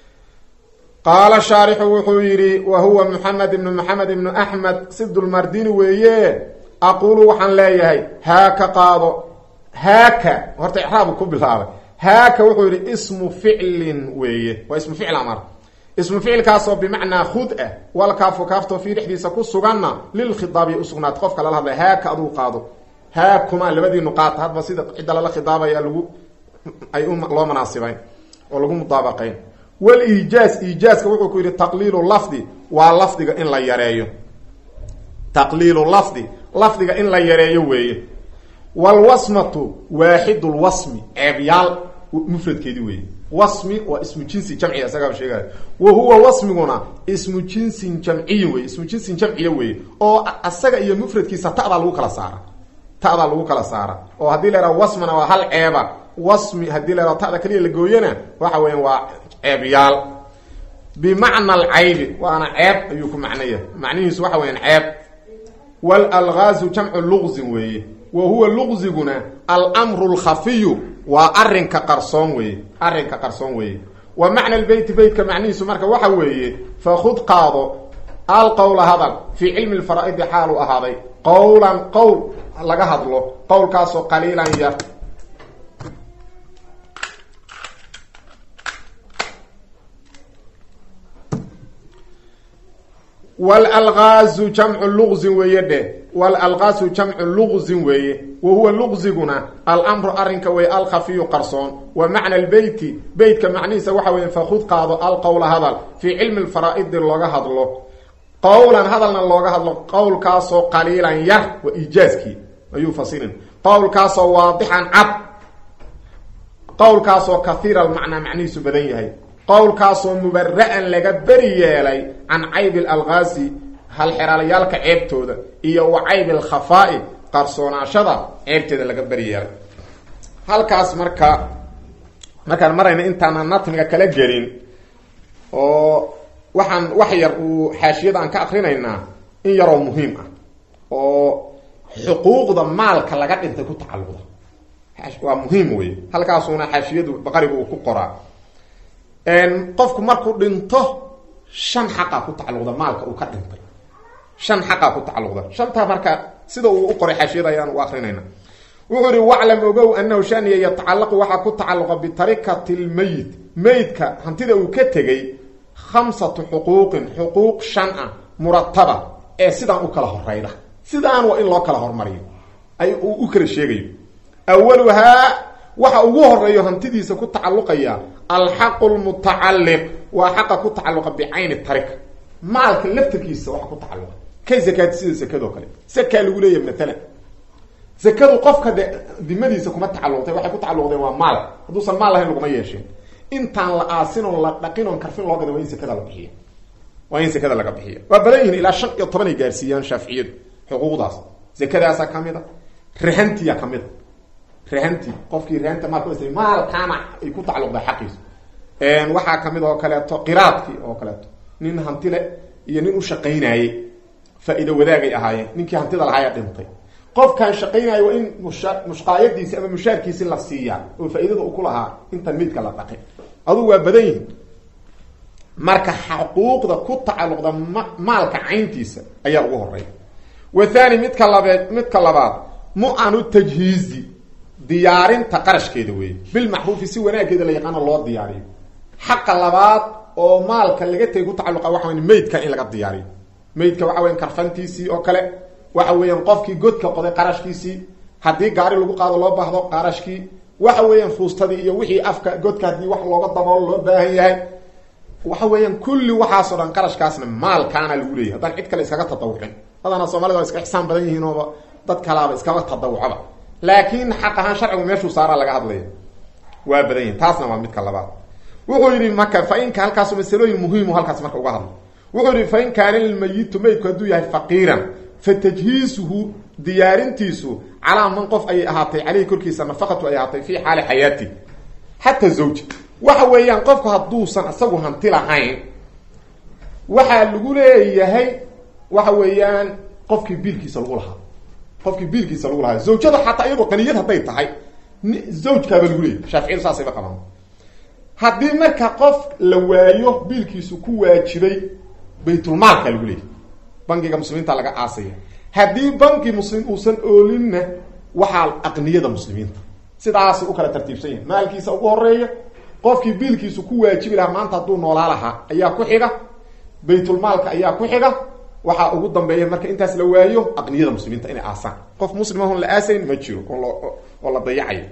qaala shaarixu wuxuu yidhi wa huwa maxamed ibnu maxamed ibnu axmed sidulmardini weeye aqulu waxaan leeyahay haaka qaado haaka horta icraabu ku bilaabay haaka wuxuu yidhi ismu ficlin weeye waa ismu ficl amar ismu ficilkaasoo bimacnaa khud ah walkaafu kaaftoo fii dhexdiisa ku suganna lilkhidaabiy usugnaat qofka lala hadlay haaka aduu qaado haakuma labadiinu qaata hadba sida cidda lala khidaabaya lagu ay loo manaasibayn oo lagu mudaabaqayn waliijaaz iijaaska wuxuu ku yidhi taqliilu lafdi waa lafdiga in la yareeyo taqliilu lafdi lafdiga in la yareeyo weeye walwasmatu waaxidulwasmi ceebyaal mufradkeedi weeye wasmi waa ismu jinsi jamciya isagaaba sheegaya wa huwa wasmiguna ismu jinsin jamciyin weye ismu jinsin jamciya weeye oo asaga iyo mufradkiisa ta'daa lagu kala saara ta'daa lagu kala saara oo haddii la yhaha wasmana waa hal ceeba wasmi haddii la yhaha ta'da kaliya la gooyana waxa weya waa ceebyaal bimacna alcaybi waana ceeb ayuu ku macnaya macnihiisu waxa weyaan ceeb walalgaazu jamcu luqzin weeye wa huwa luqziguna almru lkhafiyu waa arinka qarsoon weeye arrinka qarsoon weeye wa macna lbeyti beytka macnihiisu marka waxa weeye fakud qaado alqowla hadal fii cilmi lfaraa'idi xaalu ahaaday qowlan qowl laga hadlo qowlkaasoo qaliilan yar wlalgaazu jamcu luqzin weeye dheh walalgaazu jamcu luqzin weeye wa huwa luqziguna almru arrinka weeye alkhafiyu qarsoon wa macna lbeyti beytka macnihiisa waxa weeye fakud qaado alqowla hadal fii cilmi lfaraa'idi looga hadlo qowlan hadalna looga hadlo qowlkaasoo qaliilan yar waa iijaaskii ayuu fasirin qowlkaasoo waadixan cad qowlkaasoo kahiira almacnaa macnihiisu badan yahay qowlkaasoo mubara'an laga beri yeelay can caybi alalqaasi halxeraalayaalka ceebtooda iyo wa caybi alkhafaa'i qarsoonaashada ceebteeda laga beri yeelay halkaas marka markaan marayna intaana natmiga kala gelin oo waxaan wax yar uu xaashiyada aan ka akrinaynaa in yaroo muhiim ah oo xuquuqda maalka laga dhintay ku tacalluqda waa muhiim wey halkaasuna xaashiyadu baqariga uu ku qoraa qofku markuu dhinto shan xaqaa ku tacalluqda maalka uu ka dhintay shan xaqaa ku tacalluqda shantaa marka sida uu u qoray xaashiyada ayaan u akrinayna wuxuu ihi waclam ogow anahu shaniya yatacallaqu waxaa ku tacalluqa bitarikati lmeyit meydka hantida uu ka tegey khamsatu xuquuqin xuquuq shan ah murataba ee sidaan u kala horeyda sidaan waa in loo kala hormariyo ay uu u kala sheegayo awaluhaa waxa ugu horeeyo hantidiisa ku tacalluqaya alxaqu lmutacalliq waa xaqa ku tacalluqa bicayni tarika maalka laftarkiisa waxa ku tacalluqa kay zakaad sida zakadoo kale sakaa lagu leeyahay maalan zakadu qofka de dimadiisa kuma tacalluqtay waxay ku tacalluqdeen waa maal hadduusan maal lahayn laguma yeesheen intaan la aasin oon la dhaqin oon karfin loo gada waa in zakada la bixiya waa in zakada laga bixiya waa badan yihiin ilaa shan iyo toban ay gaarsiiyaan shaaficiyadu xuquuqdaas zakadaasa kamid a rahantiya kamid a rahanti qofkii rahanta maalka u maalkaana ay ku tacalluqda xaqiisa waxaa kamid oo kaleeto qiraadkii oo kaleeto nin hantile iyo nin u shaqaynaayey faa-iido wadaagay ahaayeen ninkii hantida lahaayaa dhintay qofkaan shaqaynayo waa in musha mushqaayadiisi ama mushaarkiisi la siiyaa oo faa-iidada u ku lahaa intaan meydka la dhaqin adugu waa badan yihin marka xuquuqda ku tacalluqda ma maalka cayntiisa ayaa ugu horeya wa thani midka labeed midka labaad mu-anu tajhiizi diyaarinta qarashkeeda weeye bilmacruufi si wanaageeda la yaqaano loo diyaariyo xaqa labaad oo maalka laga tegay ku tacalluqa waxa wey meydka in laga diyaariyo meydka waxa weyan karfantiisii oo kale waxa weeyaan qofkii godka qoday qarashkiisii haddii gaari lagu qaado loo baahdo qarashkii waxa weeyaan fuustadii iyo wixii afka godka haddii wax looga daboolo loo baahan yahay waxa weeyaan kulli waxaasoo dhan qarashkaasna maalkaana lagu leeyahy haddaan cid kale iskaga tadawucin badana soomaalida waa iska ixsaan badan yihiin ooba dad kalaaba iskaba tadawucaba laakiin xaq ahaan sharcigu meeshuu saaraa laga hadlaya waa badan yihin taasna waa midka labaad wuxuu yidhi marka fa inka halkaasu masalooyin muhiimu halkaas marka uga hadlo wuxuu yihi fa in kaana lmayitu meydku hadduu yahay faqiiran fa tajhiisuhu diyaarintiisu calaa man qof ayay ahaatay caleyhi korkiisa nafaqatu ay ahaatay fi xaali xayaati xataa zawja waxa weeyaan qofku hadduusan isagu hanti lahayn waxaa lagu leeyahay waxa weeyaan qofkii biilkiisa lagu lahaa qofkii biilkiisa lagu lahaa zawjada xataa iyadoo qaniyad hadday tahay zawjkaaba lagu leeyahy shaaficiyadu saasayba qabaan haddii marka qof la waayo biilkiisu ku waajibay baytulmaalka lagu leeyahy bangiga muslimiinta laga aasaya haddii banki muslim uusan oolinna waxaa aqniyada muslimiinta sidaasay u kala tartiibsan yahin maalkiisa ugu horeeya qofkii biilkiisu ku waajibi lahaa maanta hadduu noolaa lahaa ayaa ku xiga baytulmaalka ayaa ku xiga waxaa ugu dambeeya marka intaas la waayo aqniyada muslimiinta inay aasaan qof muslimahon la aasayn ma jiro oo la dayacayo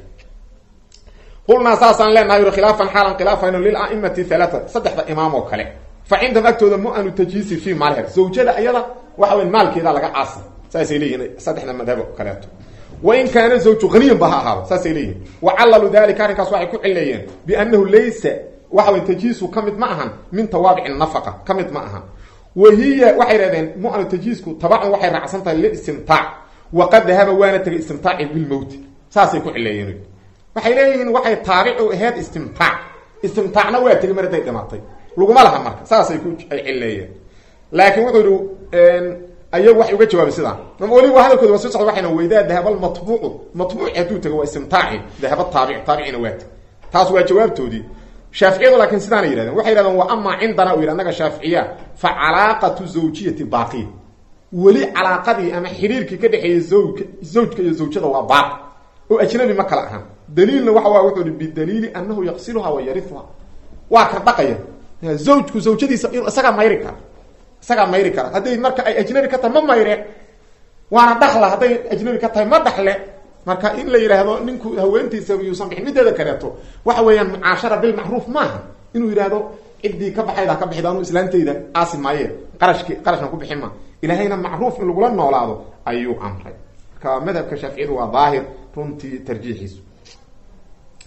qulnaa saasaan leenahay uri khilaafan xaalan khilaafayno lilaimati halaata saddexda imaam oo kale fa cindahum agtooda mu-anu tajhiisi fi maalher zawjada ayada waxa weya maalkeeda laga caasa saasay leeyihin saddexda madhabo kaleeto wain kaana zawju haniyan ba ha ahaado saasay leeyihin wacallalu dalika arrinkaas waxay ku cileeyeen biannahu laysa waxa wey tajhiisku ka mid ma ahan min tawaabici nafaqa ka mid ma ahan wahiya waxay dhahdeen mu-anu tajhiisku tabacun waxay raacsan tahay liistimtaac waqad dahaba waana tegay istimtaaci bilmowti saasay ku cileeyeen waxay leeyihiin waxay taabicu aheyd istimtaac istimtaacna waa tegay mar hadday dhimatay laguma laha marka saasay ku ay cileeyeen laakiin wuxuu yihi ayagu waxay uga jawaabay sidaan weliba hadalkooda waa soo socda waxayna weydaa dahaba matbuucu matbuuci hadduu tago waa istimtaaci dahaba taabic taabicina waa teg taas waa jawaabtoodii shaaficiyadu laakiin sidaana yihahdeen waxay yihahdeen wa amaa cindana u yidhi annaga shaaficiya fa calaaqatu zawjiyati baaqiya weli calaaqadii ama xiriirkii ka dhexeeyay zawjka zawjka iyo zawjada waa baaqi oo ajnabi ma kala ahan daliilna waxa waa wuxuu ihi bidaliili anahu yaqsiluha wa yarifuha waa ka dhaqaya zawjku zawjadiisa isagaa mayri kara isagaa mayri kara hadday marka ay ajnabi ka tahay ma mayreen waana dhaxla hadday ajnabi ka tahay ma dhaxle marka in la yidhaahdo ninku haweentiisa yuusan bixin mideeda kaleeto waxa weeyaan mucaashara bilmacruuf maaha inuu yidhaahdo ciddii ka baxayda ka bixid anu islaantayda aasi maaye qarashki qarashna ku bixin ma ilaahayna macruuf in lagula noolaado ayuu amray marka madhabka shaaficiyadu waa daahir runtii tarjiixiisu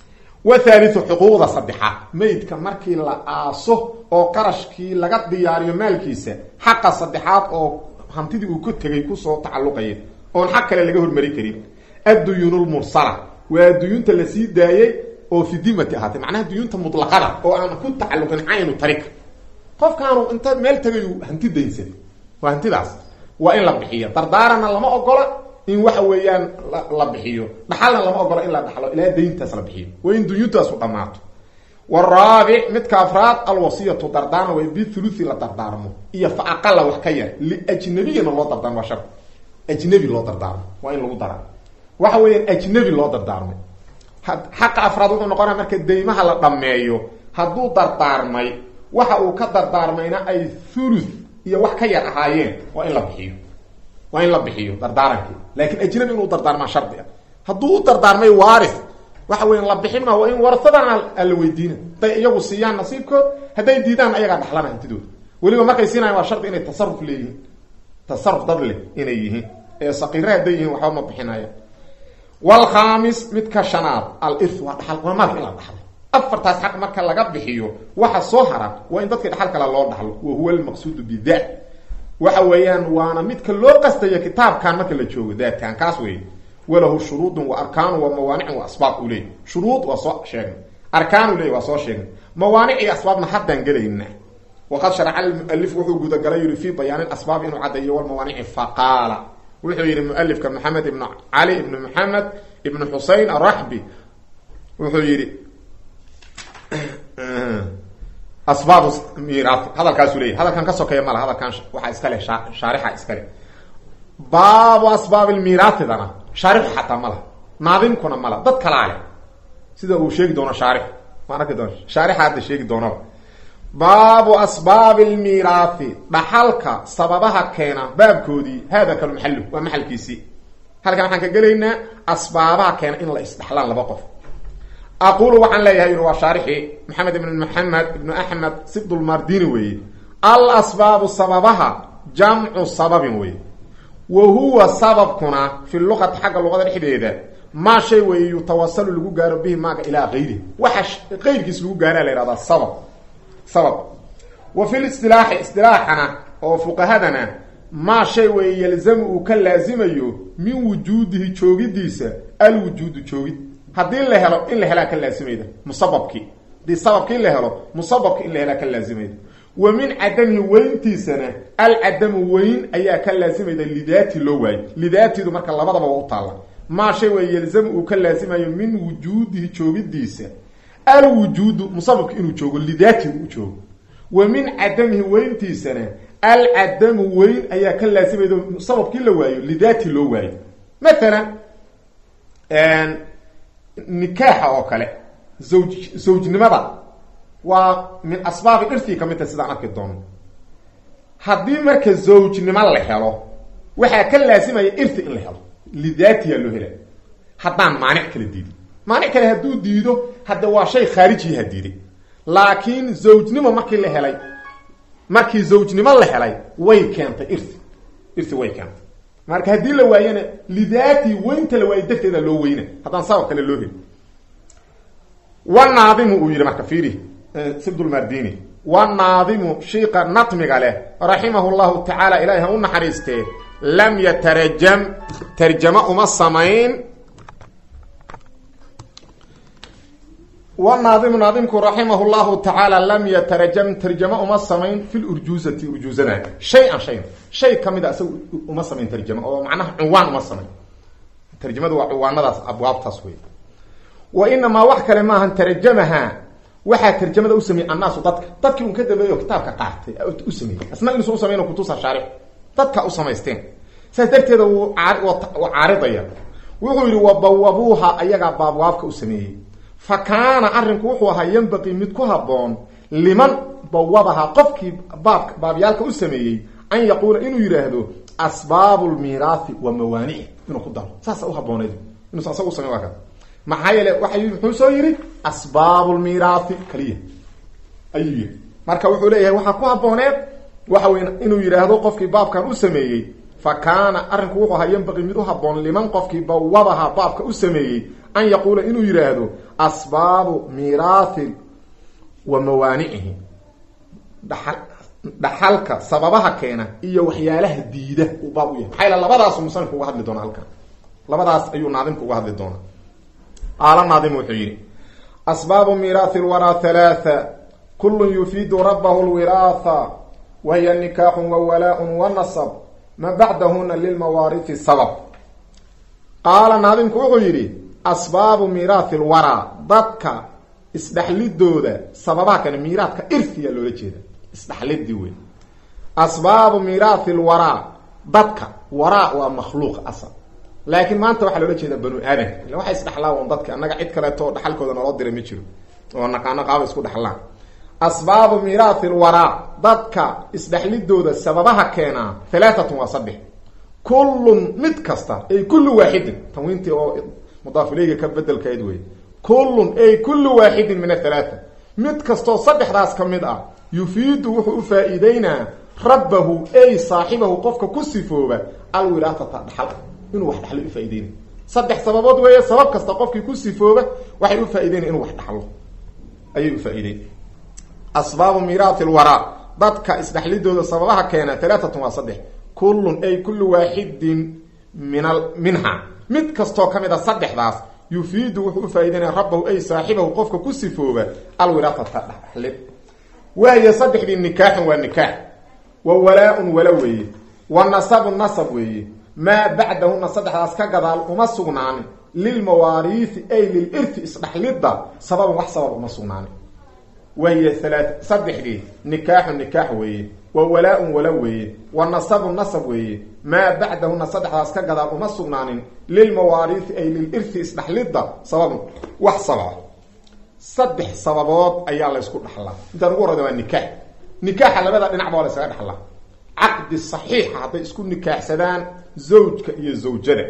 wathaalithu xuquuqda saddexaad meydka markii la aaso oo qarashkii laga diyaariyo maalkiisa xaqa saddexaad oo hantidii uu ka tegay kusoo tacalluqaya oon xaq kale laga hormari karin adduyuunulmursala waa duyuunta la sii daayey oo fi dimati ahaatay macnaha duyuunta mutlaqada oo aan ku tacalluqin caynu tarika qofkaanu inta meel tagayu hanti daynsaday waa hantidaas waa in la bixiyo dardaaranna lama ogola in waxa weeyaan la bixiyo dhaxalna lama ogola in la dhaxlo ilaa dayntaas la bixiyo waa in duyuuntaasu dhammaato waraabic midka afraad alwasiyatu dardaarma waa bithuluthi la dardaarmo iyo fa aqala wax ka yar liajnabiyana loo dardaarmo waa shar ajnabi loo dardaarmo waa in lagu dara waxa weeyaan ajnabi loo dardaarmay xaqa afraad wuxuu noqonaya marka daymaha la dhammeeyo hadduu dardaarmay waxa uu ka dardaarmayna ay thuluth iyo wax ka yar ahaayeen waa in la bixiyo waa in la bixiyo dardaarankii laakiin ajnabi inuu dardaarmaa shardi ah hadduu u dardaarmay waaris waxa weya la bixin ma waa in warasadan a la weydiina hadday iyagu siiyaan nasiibkood hadday diidaan ayagaa dhaxlana hantidooda weliba markay siinayan waa shardi inay tasaruf leeyihiin tasaruf dad leh inay yihiin ee saqiire hadday yihiin waxba ma bixinaya wlkhamis midka shanaad alirth waa dhaxal waa maalka in la dhaxlo afartaas xaq marka laga bixiyo waxa soo hara waa in dadkii dhaxal kale loo dhaxlo wa huwa almaqsuudu bida waxa weeyaan waana midka loo qastayo kitaabkan marka la joogo daadkan kaas wey walahu shuruudun wa arkaanu wa mawaanicun wa asbaab u leey shuruud waa soo sheegnay arkaanu leey waa soo sheegnay mawaanic iyo asbaabna haddaan gelayna waqad sharaca almualif wuxuu gudagalay yiri fi bayaanin asbaab inuu caddeeyo walmawaanici faqaala wuxuu yihi mualifka maxamed ibnu cali ibnu maxamed ibnu xusein araxbi wuxuu yihi asbaab miraati hadalkaasuu leeyahy hadalkan ka sokeeya mala hadalkan waxaa iskale shaarixa iskale baabu asbaab lmiraatidana shaarixu xataa mala naadimkuna mala dad kalaa leh sida uu sheegi doono shaarix waan arki doona shaarixa hadda sheegi doonaba baabu asbaabi lmiiraathi dhaxalka sababaha keena baabkoodii hada kalu maxalu waa maxalkiisii halkan waxaan ka gelaynaa asbaabaha keena in la isdhaxlaan laba qof aqulu waxaan leeyahay yuri waa shaarixii maxamed ibn maxamed ibnu axmed sibdulmardini weeye al asbaabu sababaha jamcu sababin weye wa huwa sababkuna fi luqati xagga luqada dhexdeeda maa shay weeye yutawasalu lagu gaaro bihi maaga ilaa kayri waxa qayrkiis lagu gaara la yhahdaa sabab sabab wa fi listilaaxi istilaaxana oo fuqahadana maa shay weeye yalzamu uu ka laazimayo min wujuudihi joogidiisa alwujuudu joogid haddii la helo in la helaa ka laazimayda musababkii haddii sababkii la helo musababki in la helaa ka laazimayda wa min cadamihi weyntiisana alcadamu weyn ayaa ka laazimayda lidaati loo waayo lidaatidu marka labadaba waa u taalla maa shay weeye yalzamu uu ka laazimayo min wujuudihi joogidiisa alwujuudu musababki inuu joogo lidaati u joogo wa min cadamihi weyntiisana alcadamu weyn ayaa ka laazimayda sababkii la waayo lidaati loo waayo maalan nikaaxa oo kale zawj zawjnimada waa min asbaabi irtii ka mid tahay sidaan arki doono haddii marka zawjnimo la helo waxaa ka laasimaya irti in la helo lidaatiyaa loo hela haddaan maanic kala diidin maanic kale hadduu diido hadde waa shay khaarijiyaha diiday laakiin zawjnimo markii la helay markii zawjnimo la helay way keentay irti irti way keentay marka haddii la waayana lidaati weynta la waayo darteeda loo weyna haddaan sabab kale loo heli wanaadimu uu yihi marka fiiri sibdulmardini wanaadimu shiika natmiga leh raximahu llahu tacaala ilahi ha u naxariistee lam yatarajam tarjamo uma samayn wanaadimu naadimku raximahu llahu tacaala lam yatarajam tarjamo uma samayn fi lurjuuzati urjuuzada shay-an shayn shay kamid a isaga uma samayn tarjamo oo macnaha cuwaan uma samayn tarjamadu waa cuwaanadaas abwaabtaas wey wa inamaa wax kale maahan tarjamaha waxaa tarjamada u sameeyey annaasu dadka dadkii un ka dambeeyo kitaabka qaatay u sameeyey asna inuusan usamayno kutusa shaarix dadka u samaysteen saas darteeda wuu caaridaya wuxuu yihi wabawabuuha ayagaa baabwaabka u sameeyey fa kaana arrinku wuxuu ahaa yambaqii mid ku habboon liman bawabaha qofkii baabka baabyaalka u sameeyey an yaquula inuu yidhaahdo asbaabu lmiiraathi wa mawaanici inuu ku daro saasa uhabooneyd inuusan asaga usamayn waa ka maxaa yeele waay muxuu soo yihi asbaabu lmiiraathi kaliya ayuu yihi marka wuxuu leeyahay waxaa ku habooneed waxa wey inuu yidhaahdo qofkii baabkan u sameeyey fa kaana arrinku wuxuu ahaa yambaqii mid u haboon liman qofkii bawabaha baabka u sameeyey an yaquula inuu yidhaahdo asbaabu miiraathi wa mawaanicihi dhaxal dhaxalka sababaha keena iyo waxyaalaha diida uu baab u yahay maxaa yal labadaasu musanifku uga hadli doonaa halkan labadaas ayuu naadimku uga hadli doonaa qaala naadim wuxuu yidhi asbaabu miiraathi lwaraa halaatha kulun yufiidu rabahu lwiraatha wahiya nikaaxun wa walaa-un wa nasab ma bacdahuna lilmawaarithi sabab qaala naadimku wuxuu yidhi asbaabu miiraathi lwaraa dadka isdhexlidooda sababaha kane miiraadka irfiya loola jeeda isdhexlidii wey asbaabu miiraathi lwaraa dadka waraa waa makhluuq asal laakiin maanta waxaa loola jeedaa banu aadanka illa waxay isdhexlaan dadka annaga cid kaleeto oo dhaxalkooda naloo diray ma jiro oo naqaano qaaba isku dhexlaan asbaabu miiraathi lwaraa dadka isdhexlidooda sababaha keenaa halaatatun waa saddex kullun mid kasta ay kullu waaxidin tanwiintii oo mudaafileyga ka bedelkayd wey kullun ay kullu waaxidin min athalaata mid kastoo saddexdaas ka mid ah yufiidu wuxuu u faa-iideynaa rabbahu ay saaxibahu qofka ku sifooba alwiraasata dhaxal inuu wax dhaxlo ufaa-ideyna saddex sababood weeye sabab kasta qofkii ku sifooba waxay u faa-ideyna inuu wax dhaxlo ayay ufaa-ideyn asbaabu miiraathi lwaraa dadka isdhexlidooda sababaha keena halaatatun waa saddex kullun ay kullu waaxidin min al minha mid kastoo ka mid a saddexdaas yufiidu wuxuu ufaa-ideynaya rabbahu ay saaxibahu qofka ku sifooba alwiraasata dhaxlid waayo saddexdii nikaaxun waa nikaax wa walaa-un wala weeye wa nasabun nasab weeye maa bacdahuna saddexdaas ka gadaal uma sugnaanin lilmawaariithi ay lilirti isdhaxlidda sababan wax sabab uma sugnaanin wahiya halaa saddexdii nikaaxun nikaax weeye wa walaa-un wala weeye wa nasabun nasab weeye maa bacdahuna saddexdaas ka gadaal uma sugnaanin lilmawaariithi ay lilirti isdhaxlidda sababun wax sababa saddex sababood ayaa la ysku dhaxlaa intaan ugu horreyda waa nikaax nikaaxa labada dhinacba waa la ysaga dhaxlaa caqdi saxiixa hadday isku nikaaxsadaan zawjka iyo zawjada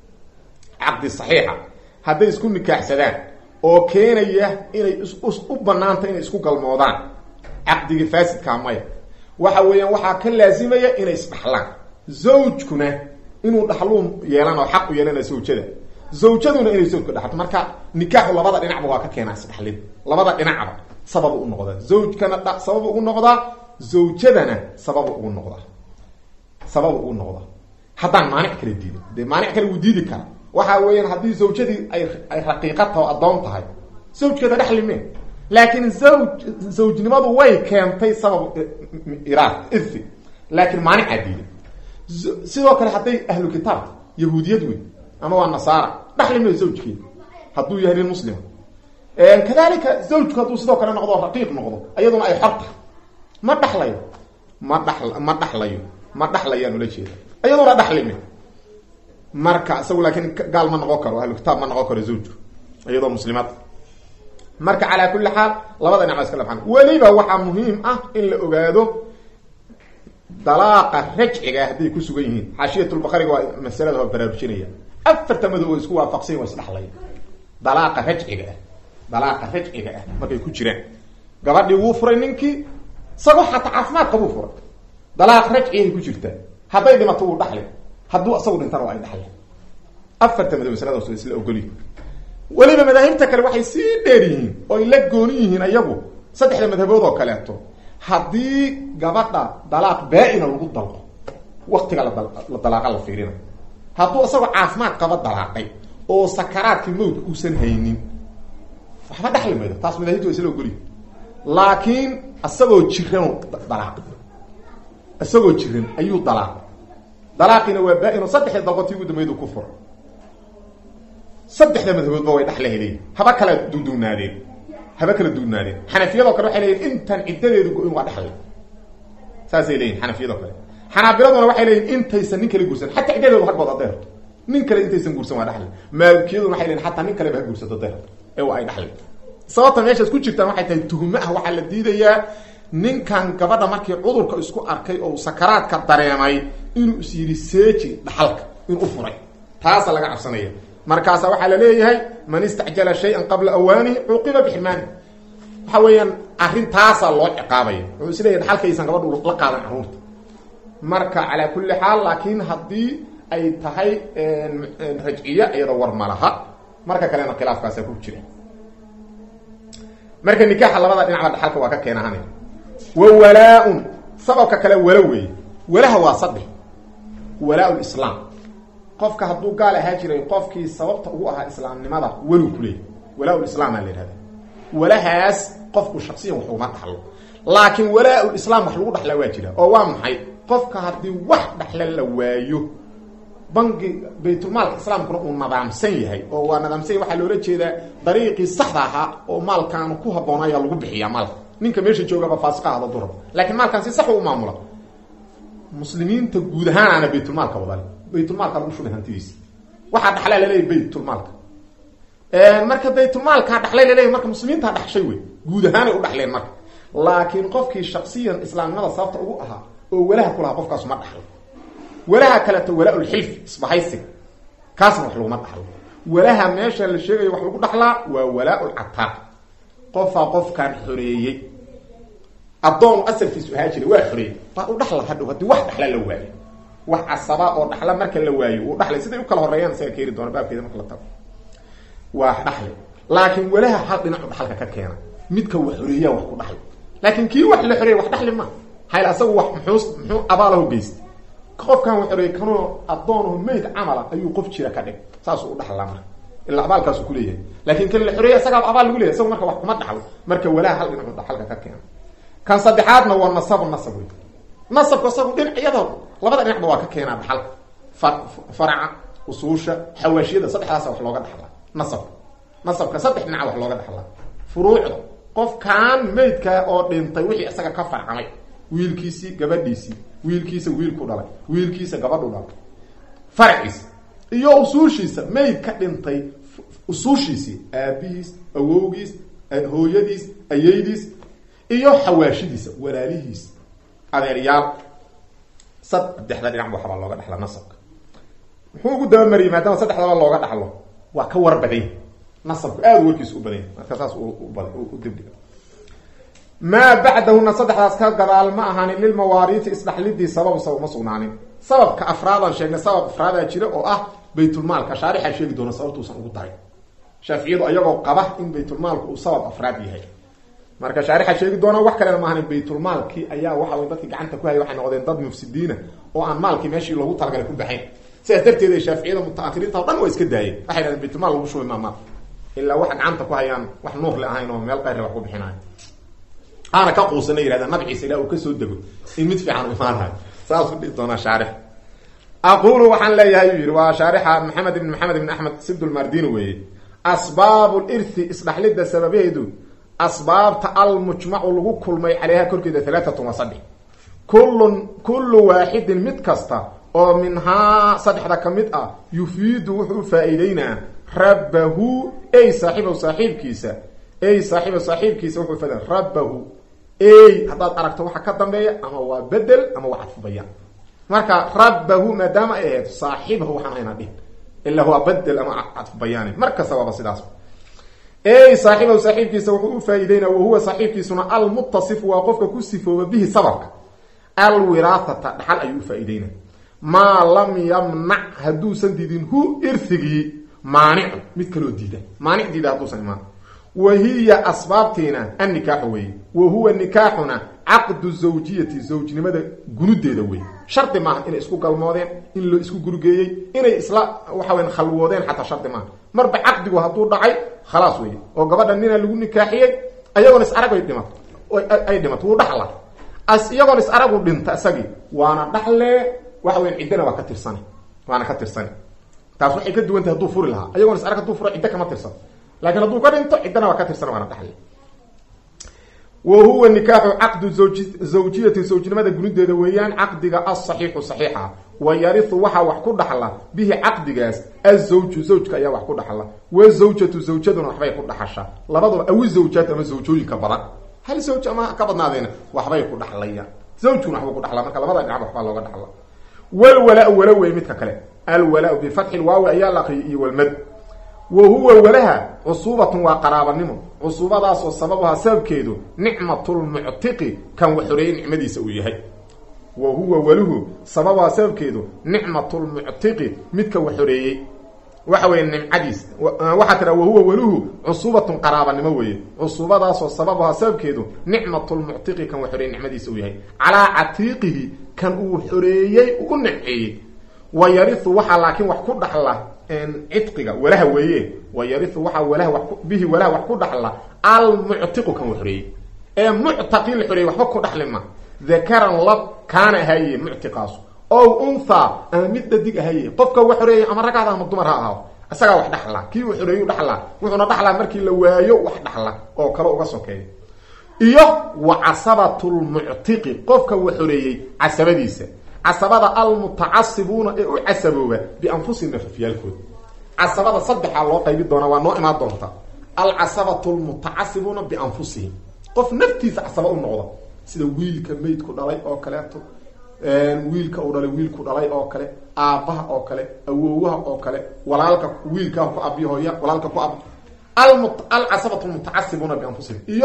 caqdi saxiixa hadday isku nikaaxsadaan oo keenaya inay u banaanta inay isku galmoodaan caqdigii faasidkaa maya waxa weeyaan waxaa ka laasimaya inay isdhaxlaan zawjkuna inuu dhaxluun yeelan oo xaq u yeelana zawjada zawjaduna inay zawjka dhaxalto marka nikaaxu labada dhinacba waa ka keenaa isdhaxlid labada dhinacba sabab ugu noqdaa zawjkana dha sabab ugu noqdaa zawjadana sabab ugu noqdaa sabab ugu noqdaa haddaan maanic kala diidin dee maanic kale wuu diidi kara waxa weeyaan haddii zawjadii ay ay raqiiqa taho addoon tahay zawjkeeda dhexli me laakiin zawj zawjnimadu way keentay sabab iraad ifi laakiin maanicaa diiday sidoo kale hadday ahlu kitaabta yahuudiyad wey ama waa nasaara dhaxli mayo zawjkeeda hadduu yahay nin muslima kadalika zawjku hadduu sidoo kale noqdo raqiiq noqdo iyaduna ay xor tahay ma dhaxlayo ma dha ma dhaxlayo ma dhaxlayaan ula jeeda iyaduna dhaxlime marka isagu laakiin gaal ma noqon karo ahlu kitaab ma noqon karo zawjku iyadoo muslimaad marka calaa kulli xaal labada dhinac iska labxan weliba waxaa muhiim ah in la ogaado dalaaqa rajciga hadday ku sugan yihiin xaashiyatulbakariga waa masalada waa baraarujinaya afarta madow oo isku waafaqsan waa isdhaxlaya dalaaqa rajciga ah dalaaqa rajciga ah markay ku jiraan gabadhii wuu furay ninkii isagoo xataa caafimaad qabuu furay dalaaq rajciay ku jirtaa hadday dhimato wuu dhaxli hadduu isagu dhintana waa ay dhaxle afarta madow masaladaas waa isla ogolyihin weliba madaahibta kale waxay sii dheer yihiin oy la gooni yihiin ayagu saddexda madhabood oo kaleeto haddii gabadha dalaaq baa-ina lagu dalqo waktiga la dalaaqa la fiirina hadduu isagoo caafimaad qaba dalaaqay oo sakaraadkii mawdka uusan haynin waxba dhaxli maydo taas madaahibta waa isla ogolyihin laakiin isagoo jiran dalaaq isagoo jiran ayuu dalaaq dalaaqiina waa baa-ino saddexda dalqotii ugu dambeyd ku fura saddexda madhaboodba way dhaxla heleyin haba kala duduunaadeen haba kala duunaadeen xanafiyadoo kale waxay leeyihin intan ciddadeedu go-in waa dhexlay saasay leeyihin xanafiyadoo kale xanaabiladuna waxay leeyihin intaysan nin kale guursan xataa ciddadeedu hagbood hadday harto nin kale intaysan guursan waa dhaxlay maalikiyaduna waxay leeyihin xataa nin kaleba ha guursato hadday harto ee waa ay dhaxlay sababta meeshaas ku jirtaan waxay tahay tuhmo ah waxaa la diidayaa ninkan gabadha markii cudurka isku arkay oo sakaraadka dareemay inuu is yidhi seeji dhaxalka inuu furay taasa laga cabsanaya markaasa waxaa la leeyahay man istacjala shay-an qabla awaanihi cuuqiba bixirmaani waxa weeyaan arrintaasaa loo ciqaabaya wuxuu is leeyahy dhaxalkaysan gabadhu la qaadan carruurta marka calaa kulli xaal laakiin haddii ay tahay rajciye iyada war malaha marka kalena khilaafkaasa ku jira marka nikaaxa labada dhinacba dhaxalka waa ka keenahane wa walaa-un sababka kale walo weeye walaha waa saddex walaa lislaam qofka hadduu gaal ahaa jiray qofkii sababta ugu ahaa islaamnimada welu kuleeyay walaa lislaam aa la yidhahda walahaas qofku shaksiyan wax uma dhaxlo laakiin walaa lislaam wax lagu dhaxlaa waa jira oo waa maxay qofka haddii wax dhaxla la waayo bangi baytulmaalka islaamkuna uu nadaamsan yahay oo waa nadaamsan yahy waxaa loola jeedaa dariiqii saxda ahaa oo maalkaan ku habboona ayaa lagu bixiyaa maalka ninka meesha joogaba faasiqa ahda durab laakiin maalkaan si sax u maamula muslimiinta guud ahaanaana baytulmaalka wadale baytulmaalka lagu shubay hantidiisa waxaa dhaxlaa laleeyahy baytulmaalka marka baytulmaalkaa dhaxlay laleeyahy marka muslimiintaa dhaxshay wey guud ahaanay u dhaxleen marka laakiin qofkii shaksiyan islaamnimada sababta ugu ahaa oo walaha ku lahaa qofkaas ma dhaxlo walaha kaleeto walaa-ulxilfi isbahaysiga kaasna wax laguma dhaxlo walaha meesha la sheegayo wax lagu dhaxlaa waa walaa-ulcataaq qofaa qofkaan xoreeyey addoon asalkiisu ahaa jira waa xoreeyey waa u dhaxla hadhow haddii wax dhaxla la waayo wax casaba oo dhaxla marka la waayo uu dhaxlay siday u kala horeeyaan isaga keeni doona baabkeeda marka la tago waa dhaxli laakiin walaha hal dhinacu dhaxalka ka keena midka wax xoreeyaa wax ku dhaxlay laakiin kii wax la xoreeyay wax dhaxli ma hayl asagu wax muxuu muxuu abaalaho geystay qofkan wax xoreeyay kanoo addoonaho meyd camala ayuu qof jira ka dhig saasuu u dhaxlaa marka ilaa abaalkaasu kuleeyahay laakiin kan la xoreeyay isagaa abaal lagu leeyahy isagu marka wax kuma dhaxlo marka walaha hal dhinacu dhaxalka ka keena kan saddexaadna waa nasabu nasab wey nasabku isagu dhinacyada labada dhinacba waa ka keenaa dhaxalka fa faraca usuusha xawaashiyada saddexdaasa wax looga dhaxlaa nasabka nasabka saddex dhinaca wax looga dhaxlaa furuucda qofkan meydka oo dhintay wixii isaga ka farcamay wiilkiisii gabadhiisii wiilkiisa wiilku dhalay wiilkiisa gabadhu dhalay faraciisa iyo usuushiisa meyd ka dhintay usuushiisii aabihiis awowgiis hooyadiis ayeydiis iyo xawaashidiisa walaalihiis adeeryaal saddexda dhinac waxbaa looga dhaxla nasabka muxuu ugu dabamariyey maadaama saddexdaba looga dhaxlo waa ka war badany nasabku aada warkiisa u badanya marka saas u dibdhiga maa bacdahuna saddexdaas ka gadaal ma ahaanin lilmawaariiti isdhaxlidii sababu sabab ma sugnaanin sababka afraadaan sheegnay sabab afraadaa jira oo ah baytulmaalka shaarixaa sheegi doona sababtuusan ugu daray shaaficiyadu ayagoo qaba in baytulmaalku uu sabab afraad yahay marka shaarixa sheegi doona wax kalena maahan baytulmaalkii ayaa waxa wey dadkii gacanta ku hayay waxay noqdeen dad mufsidiina oo aan maalkii meeshii loogu talagalay ku baxayn sidaas darteed shaaficiyada mutaahiriinta o dhan waa iska daayeen waxay dhahdeen baytulmaal lagu shubay maamaal ilaa waxa gacanta ku hayaan wax nuurle ahayn oo meel qayre wax ku bixinayo aana ka quusana yihahda nabciisa ilaa uu kasoo dego in mid fiican u imaanayo saasuu dhihi doonaa shaarix aqulu waxaan leeyahay uu yihi waa shaarixa maxamed ibn maxamed ibn axmed sibdulmardini weeye asbaabu lirthi isdhaxlidda sababaheedu asbaabta almujmacu lagu kulmay caleyha korkeeda halaatatun wa saddex kullun kullu waaxidin mid kasta oo minhaa saddexda ka mid ah yufiidu wuxuu u faa-iideynaa rabbahu ey saaxiibahu saaxiibkiisa ey saaxiiba saaxiibkiisa wuxuu faa rabbahu ey haddaad aragto waxa ka dambeeya ama waa bedel ama waa cadfubayaan marka rabbahu maadaama ay ahayd saaxiibahu waxaan hayna dhihin ilaa waa bedel ama cadfubayaani mar kasta waaba sidaas ey saaxiibahu saaxiibkiisa wuxuu u faa-iideynaa wahuwa saaxiibkiisuna almuttasifu waa qofka ku sifooba bihi sababka alwiraathata dhaxal ayuu u faa-iideynaa maa lam yamnac hadduusan diidin hu irhigii maanicu mid kaloo diida maanic diida hadduusan imaan wa hiya asbaabtiina annikaaxu weeye wa huwa nikaaxuna caqdu zawjiyati zawjnimada gunudeeda wey shardi maaha inay isku galmoodeen in loo isku gurigeeyey inay isla waxa weya khalwoodeen xataa shardi maaha marba caqdigu hadduu dhacay khalaas wey oo gabadha nina lagu nikaaxiyey ayagoon is arag ay dhimato ay dhimato wuu dhaxla as iyagoon is aragu dhinta isagii waana dhaxle waxa weya ciddana waa ka tirsana waana ka tirsani taas waxay ka duwan tahay hadduu furi lahaa ayagoon is arag hadduu furo ciddo kama tirsan laakiin hadduu ka dhinto ciddana waa ka tirsan waana dhaxle wa huwa nikaaxu caqdu zawji zawjiyati zawjnimada gunideeda weeyaan caqdiga asaxiixu saxiixa wa yarihu waxaa wax ku dhaxla bihi caqdigaas azawju zawjka ayaa wax ku dhaxla wazawjatu zawjaduna waxbay ku dhaxashaa labaduba awi zawjaat ama zawjooyinka badan hal zawj ama ka badnaadeena waxbay ku dhaxlayaan zawjkuna waxbuu ku dhaxlaa marka labada dhinac waxbaa looga dhaxla walwalaa wala wey midka kale alwalaa bifatxi lwaawi ayaa la aqriyay iyo walmad wa huwa walaha cusuubatun waa qaraabanimo cusuubadaasoo sababuhaa sababkeedu nicmatulmuctiqi kan wax xoreeyey nicmadiisa uu yahay wa huwa waluhu sababuhaa sababkeedu nicmatulmuctiqi midka wax xoreeyey waxa weeye nimcadiis waxaa tira wahuwa weluhu cusuubatun qaraabanimo weeye cusuubadaasoo sababaha sababkeedu nicmatulmuctiqi kan uu xoreeyey nicmadiisa uu yahay calaa catiiqihi kan uu xoreeyey u nimceeyey wa yariu waxaa laakiin wax ku dhaxla cidqiga walaha weeye wa yariu waxaa walaha wa bihi walaha wax ku dhaxla almuctiqu kan uu xoreeyey ee muctaqii la xoreeyey waxba ku dhaxli ma dakaran lab kaana ahaye muctiqaasu ow unthaa ama mid dhadig ahaye qofka wa xoreeyey ama ragada ama dumar ha ahaado isagaa wax dhaxla kii uu xoreeyu dhaxlaa wuxuuna dhaxlaa markii la waayo wax dhaxla oo kale uga sokeeya iyo wa casabatulmuctiqi qofka wa xoreeyey casabadiisa casabada almutacasibuuna ee u casabooba bianfusihim nafafyaalkooda casabada saddexaa loo qaybi doonaa waa noo imaan doonta alcasabatu lmutacasibuuna bianfusihim qof naftiisa casaba u noqda sida wiilka maydku dhalay oo kaleeto wiilka uu dhalay wiilku dhalay oo kale aabbaha oo kale awoowaha oo kale walaalka wiilkaa ku abi hooya walaalka ku ab alcasabatu lmutacasibuuna bianfusihim iyo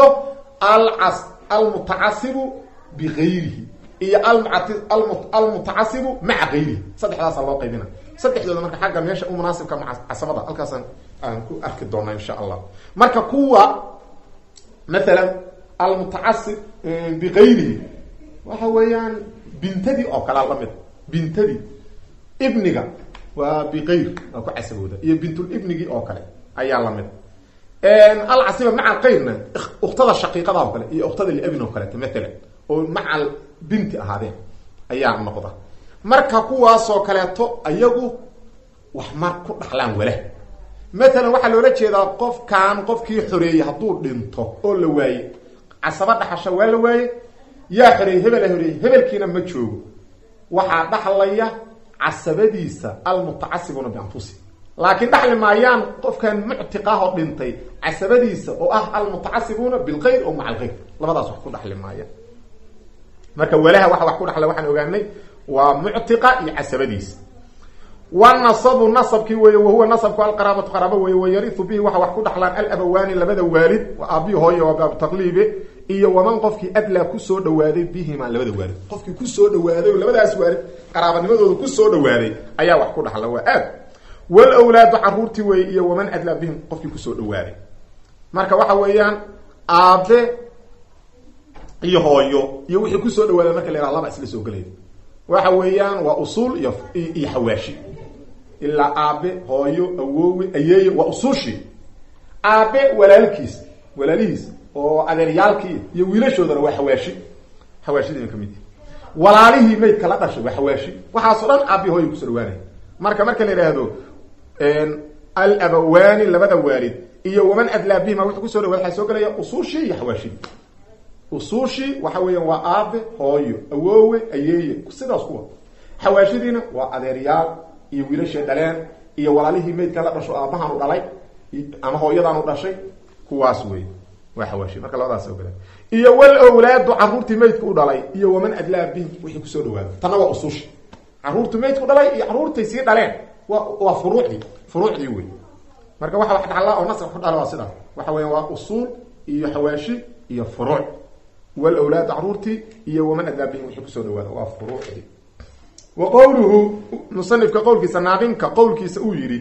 almutacasibu bigayrihi iyo almutacasibu maca gayrihi saddexdaasa loo qaybina saddexdooda marka xagga meesha u munaasibka maa casabada halkaasaan aan ku arki doonaa insha allah marka kuwa maalan almutacasib bigayrihi waxa weeyaan bintadii oo kalea lamid bintadii ibniga waa biqayr waa ku casabooda iyo bintulibnigii oo kale ayaa lamid alcasiba maca qayrna uktada shaqiiqada oo kale iyo uktada liabin oo kaleeto maalan oo macal binti ahaadeen ayaa noqda marka kuwaasoo kaleeto ayagu wax mar ku dhaxlaan wala maalan waxaa loola jeedaa qofkan qofkii xoreeyey hadduu dhinto oo la waaye casaba dhaxasha waa la waaye yaa xoreeyey hebela horeeyey hebelkiina ma joogo waxaa dhaxlaya casabadiisa almutacasibuuna bianfusi laakiin dhaxli maayaan qofkan muctiqahoo dhintay casabadiisa oo ah almutacasibuuna bilkayr oo maca alkayr labadaas wax ku dhaxli maayaan marka walaha waxa wax ku dhaxla waxaan ogaanay waa muctiqa iyo casabadiisa wanasabu nasabkii weeye wahuwa nasabku alqaraabatu qaraabo weeye wayariu bihi waxa wax ku dhaxlaan alabawaani labada waalid aabi hooye waa baabutaqliibe iyo waman qofkii adlaa kusoo dhawaaday bihima labada waalid qofkii kusoo dhawaaday oo labadaas waalid qaraabanimadooda kusoo dhawaaday ayaa wax ku dhaxla waa aad walwlaadu caruurtii weeye iyo waman adlaa bihim qofkii kusoo dhawaaday marka waxa weeyaan aabe iyo hooyo iyo wixii kusoo dhawaaday marka la yhaha laba isla soo gelaya waxa weeyaan waa usuul iyo iyo xawaashi ilaa aabe hooyo awoowe ayeeye waa usuushii aabe walaalkiis walaalihiis oo adeeryaalkii iyo wiilashoodana waa xawaashi xawaashidina kamid walaalihii maydka la dhashay waa xawaashi waxaasoo dhan aabi hooyo kusoo dhawaanaya marka marka la yidhaahdo alabawaani labada waalid iyo waman adlaa bihima wuxuu kusoo dhawaada waxaa soo gelaya usuushii iyo xawaashidii usuushii waxa weeyaan waa aabe hooyo awoowe ayeeye sidaas kuwa xawaashidiina waa adeeryaal iyo wiilashii dhaleen iyo walaalihii maydka la dhasho aabbahaanu dhalay ama hooyadaanu dhashay kuwaas wey waa xawaashi marka labadaas ogala iyo walowlaadu caruurtii maydka u dhalay iyo waman adlaa bihim wixii kusoo dhawaada tanna waa usuushi caruurtii maydku dhalay iyo caruurtay sii dhaleen wa waa furuucdii furuucdii wey marka waxa wax dhaxlaa oo nasab ku dhala waa sidaas waxa weya waa usuul iyo xawaashi iyo furuuc walawlaad caruurtii iyo waman adlaa bihim wixii kusoo dhawaada waa furuucdii wa qowluhu musanifka qowlkiisa naadinka qowlkiisa uu yidhi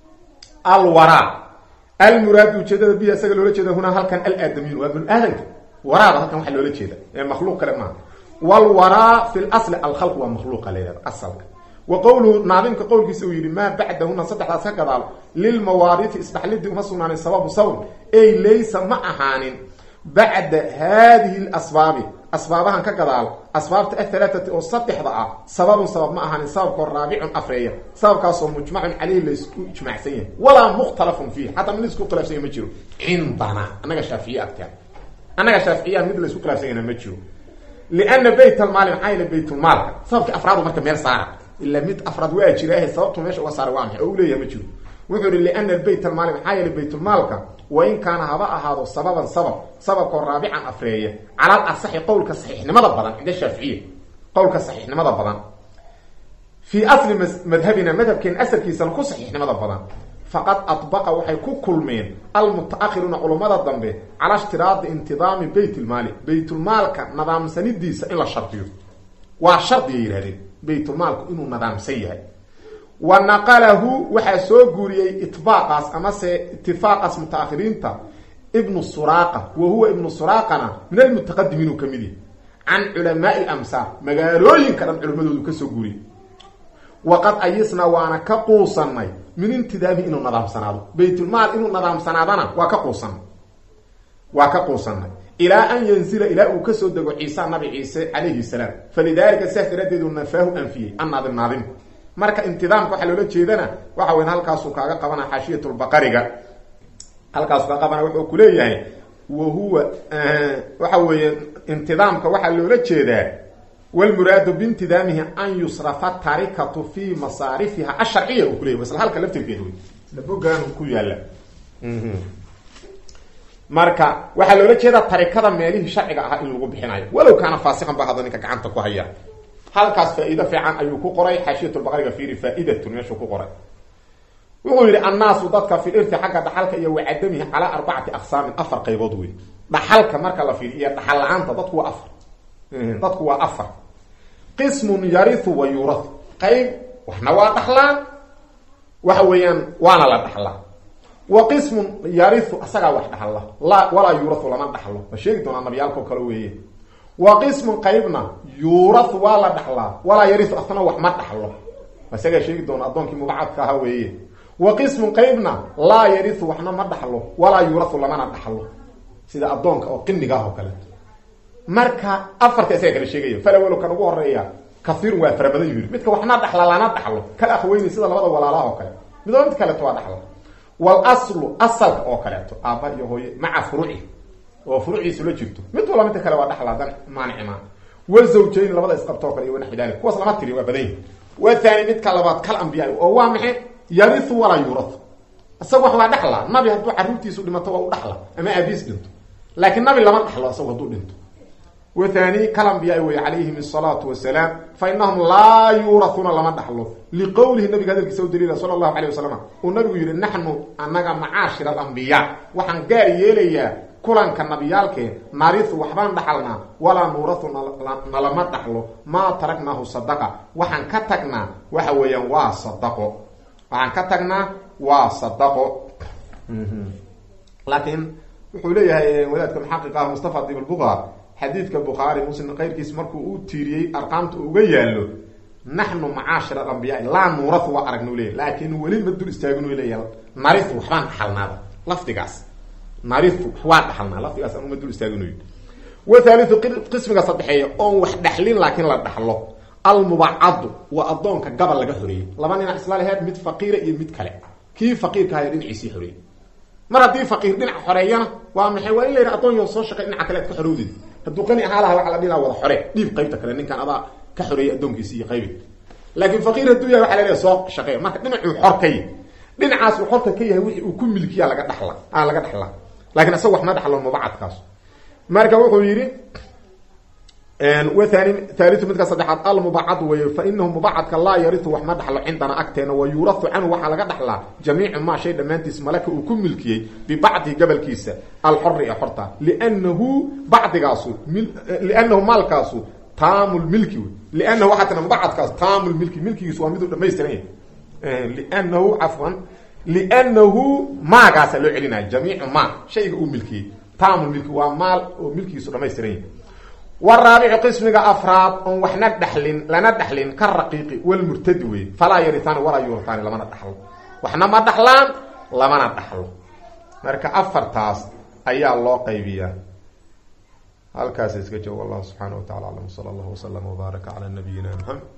alwaraa almuraadu ujeedada bihi isaga loola jeeda hunaa halkan alaadamiin waa binu aadanka waraada halkan waxaa loola jeeda ee makhluuq kale maaha wlwaraa fi lasli alkhalq waa makhluuqa layhahda asalka wa qowluhu naadimka qowlkiisa uu yidhi maa bacdahuna saddexdaas ka gadaal lilmawaarithi isdhaxlidii uma sugnaanin sababu sabab ey laysa ma ahaanin bacda haadihi asbaabi asbaabahan ka gadaal asbaabta ahalaaati oo saddexda ah sababun sabab ma ahaanin sababkoo raabicun afreeya sababkaasoo mujmacun caleyhi laysku ijmaacsan yahay walaa mukhtalafun fiih xataa mid laisku khilaafsan yahy ma jiro cindana annaga shaaficiye agteen annaga shaaficiyaha mid laysku khilaafsan yahna ma jiro liana bayt almaali maxaa yele baytulmaalka sababkii afraadu marka meel saara ila mid afraad waa jiraahe sababtu meesha uga saara waa maxay oo u leeyahay ma jiro wuxuu ihi liana bayt almaali maxaa yeele baytulmaalka wain kaana haba ahaado sababan sabab sababkoo raabican afreeya calal asaxi qowlka saxiixnimada badan cinda shaaficiya qowlka saxiixnimada badan fii asli madhabina madhabkeena asalkiisana ku saxiixnimada badan faqad adbaqa waxay ku kulmeen almutaahiruuna culummada dambe cala ishtiraadi intidaami bayt lmaali baytulmaalka nadaamsanidiisa in la shardiyo waa shardigay yihahdeen baytulmaalku inuu nadaamsan yahay wa naqalahu waxaa soo guuriyey itbaaqaas amase itifaaqaas mutaakhiriinta ibnu suraaqa wa huwa ibnu suraaqana min almutaqadimiin uu ka mid yahy can culamaai lamsaar magaalooyinka dhan culimadoodu ka soo guuriyey waqad ayisnaa waana ka quusanay min intidaami inuu nadaamsanaado baytulmaal inuu nadaamsanaadana waa ka quusanay waa ka quusanay ilaa an yanzila ilaa uu kasoo dego ciisa nabi ciise calayhi salaam falidaalika sidaas daraaddeedu nafaahu anfiyey annaadim naadim marka intidaamka waxaa loola jeedana waxa weyn halkaasuu kaaga qabana xaashiyatulbaqariga halkaasuu kaa qabana wuxuu kuleeyahay wa huwa waxa weeye intidaamka waxaa loola jeedaa wlmuraadu bintidaamihi an yusrafa tarikatu fi masaarifiha asharciya uu kuleyahy isla halka laftirkeeda wey isla bogaan ku yaala marka waxaa loola jeedaa tarikada meelihii sharciga ahaa in lagu bixinayo walow kaana faasiqan ba hadda ninka gacanta ku haya halkaas faa-iido fiican ayuu ku qoray xaashiyatulbaqariga fiiri faa-idatun meeshuu ku qoray wuxuu yihi annaasu dadka fi irti xagga dhaxalka iyo wacadamihi calaa arbacati aqsaamin afar qaybood wey dhaxalka marka la fiiri iyo dhaxal la-aanta dadku waa afar dadku waa afar qismun yariu wa yuurahu qayb waxna waa dhaxlaan waxa weeyaan waana la dhaxlaa wa qismun yariu asagaa wax dhaxla la walaa yuurahu lama dhaxlo ma sheegi doonaa nabiyaalkao kale weeye wa qismun qaybna yuurahu waa la dhaxlaa walaa yariu asna wax ma dhaxlo isagaa sheegi doona addoonkii mubacadka ahaa weeye wa qismun qaybna laa yariu waxna ma dhaxlo walaa yuurahu lamana dhaxlo sida addoonka oo qiniga ah oo kaleeto marka afarta isaga kala sheegaya falawalo kan ugu horeeya kaiirun waa fara badan yiri midka waxna dhaxla lana dhaxlo kala akhweyni sida labada walaalaha oo kale midoo mid kaleeto waa dhaxla walaslu asalka oo kaleeto aaba iyo hooye maca furuci oo furuciisu la jirto mid wala midka kale waa dhaxla dan maanici maa wazawjayn labada isqabto o kale iyo wanaxwi dalik kuwaas lama tiri waa badan yihi wa thani midka labaad kal ambiyaa oo waa maxay yariu walaa yuuratu isaga wax waa dhaxla nabi hadduu caruurtiisu dhimato waa u dhaxla ama aabiis dhinto laakiin nabi lama dhaxlo isagu hadduu dhinto wthani kalambiyaa wey calayhim الsalaatu wasalaam fainahum laa yuurahuuna lama dhaxlo liqowlihi nabiga hadalkiisa u daliila sala allahu alayh wasalam uu nabigu yihi naxnu anaga macaashir alambiyaa waxaan gaar yeelayaa kulanka nabiyaalkee narihu waxbaan dhaxalnaa walaa nuurahu nalama dhaxlo maa taragnaahu sadaqa waxaan ka tagnaa waxa weeyaan waa sadaqo waxaan ka tagnaa waa sadaqo laakiin wuxuu leeyahay wadaadka muxaqiq ah mustafa dib lbuqa xadiidka bukhaari muslim qayrkiis markuu u tiiriyey arqaamta uga yaalo naxnu macaashir alambiyaai laa nuuratu waa aragnu leeya laakin weli ma dul istaaginu leeya nariu waxbaan dhaxalnaaba lafdigaas nariu waa dhaxalnaa lafdigaas anuma dul istaaginu wa thaaliu qismiga saddexeeya oon wax dhaxlin laakiin la dhaxlo almubacadu waa addoonka gabal laga xoreeyey laba nina isla laheed mid faqiira iyo mid kale kii faqiirkahay dhinaciisii xoreeyey mar haddii faqiir dhinaca xoreeyana waa maxay waa in la yidhi addoon yo soo shaqay dhinaca kale ad ka xorowdid hadduu qani ahaa laha waxa la dhihi laha wada xore dhiib qaybta kale ninkan adaa ka xoreeyay addoonkiisi iyo qaybi laakiin faqiir hadduu yahay waxa la leeyahay soo shaqeey marka dhinacuu xor ka yahy dhinacaas uu xorka ka yahay wixii uu ku milkiya laga dhaxla a laga dhaxlaa lakiin isaga waxma dhaxlo mubacadkaas marka wuxuu yidhi waani haaliu midka saddexaad almubacad wey fa inahu mubacadka laa yariu wax ma dhaxlo cindana agteena wa yuurahu canhu waxaa laga dhaxlaa jamiicu maa shay dhammaantiis malaka uu ku milkiyey bibacdihi gabalkiisa alxori ee xorta lnahu bacdigaasu liannahu maalkaasu taamu lmilki wey liannahu waxaa tira mubacadkaas taamu lmilki milkigiisu waa miduu dhamaystiran yahay liannahu cafwan liannahu maagaasa loo celinaya jamiicu maa shayga uu milkiyey taamu milki waa maal oo milkigiisu dhamaystiran yahay waraabicu qismiga afraad oon waxna dhaxlin lana dhaxlin ka raqiiqi walmurtadi wey falaa yaritaani walaa yuurataani lamana dhaxlo waxna ma dhaxlaan lamana dhaxlo marka afartaas ayaa loo qaybiyaa halkaas iska joogo wallahu subxaana wa tacala aclam sala allahu waslama wbaaraka cala nabiyina mxamed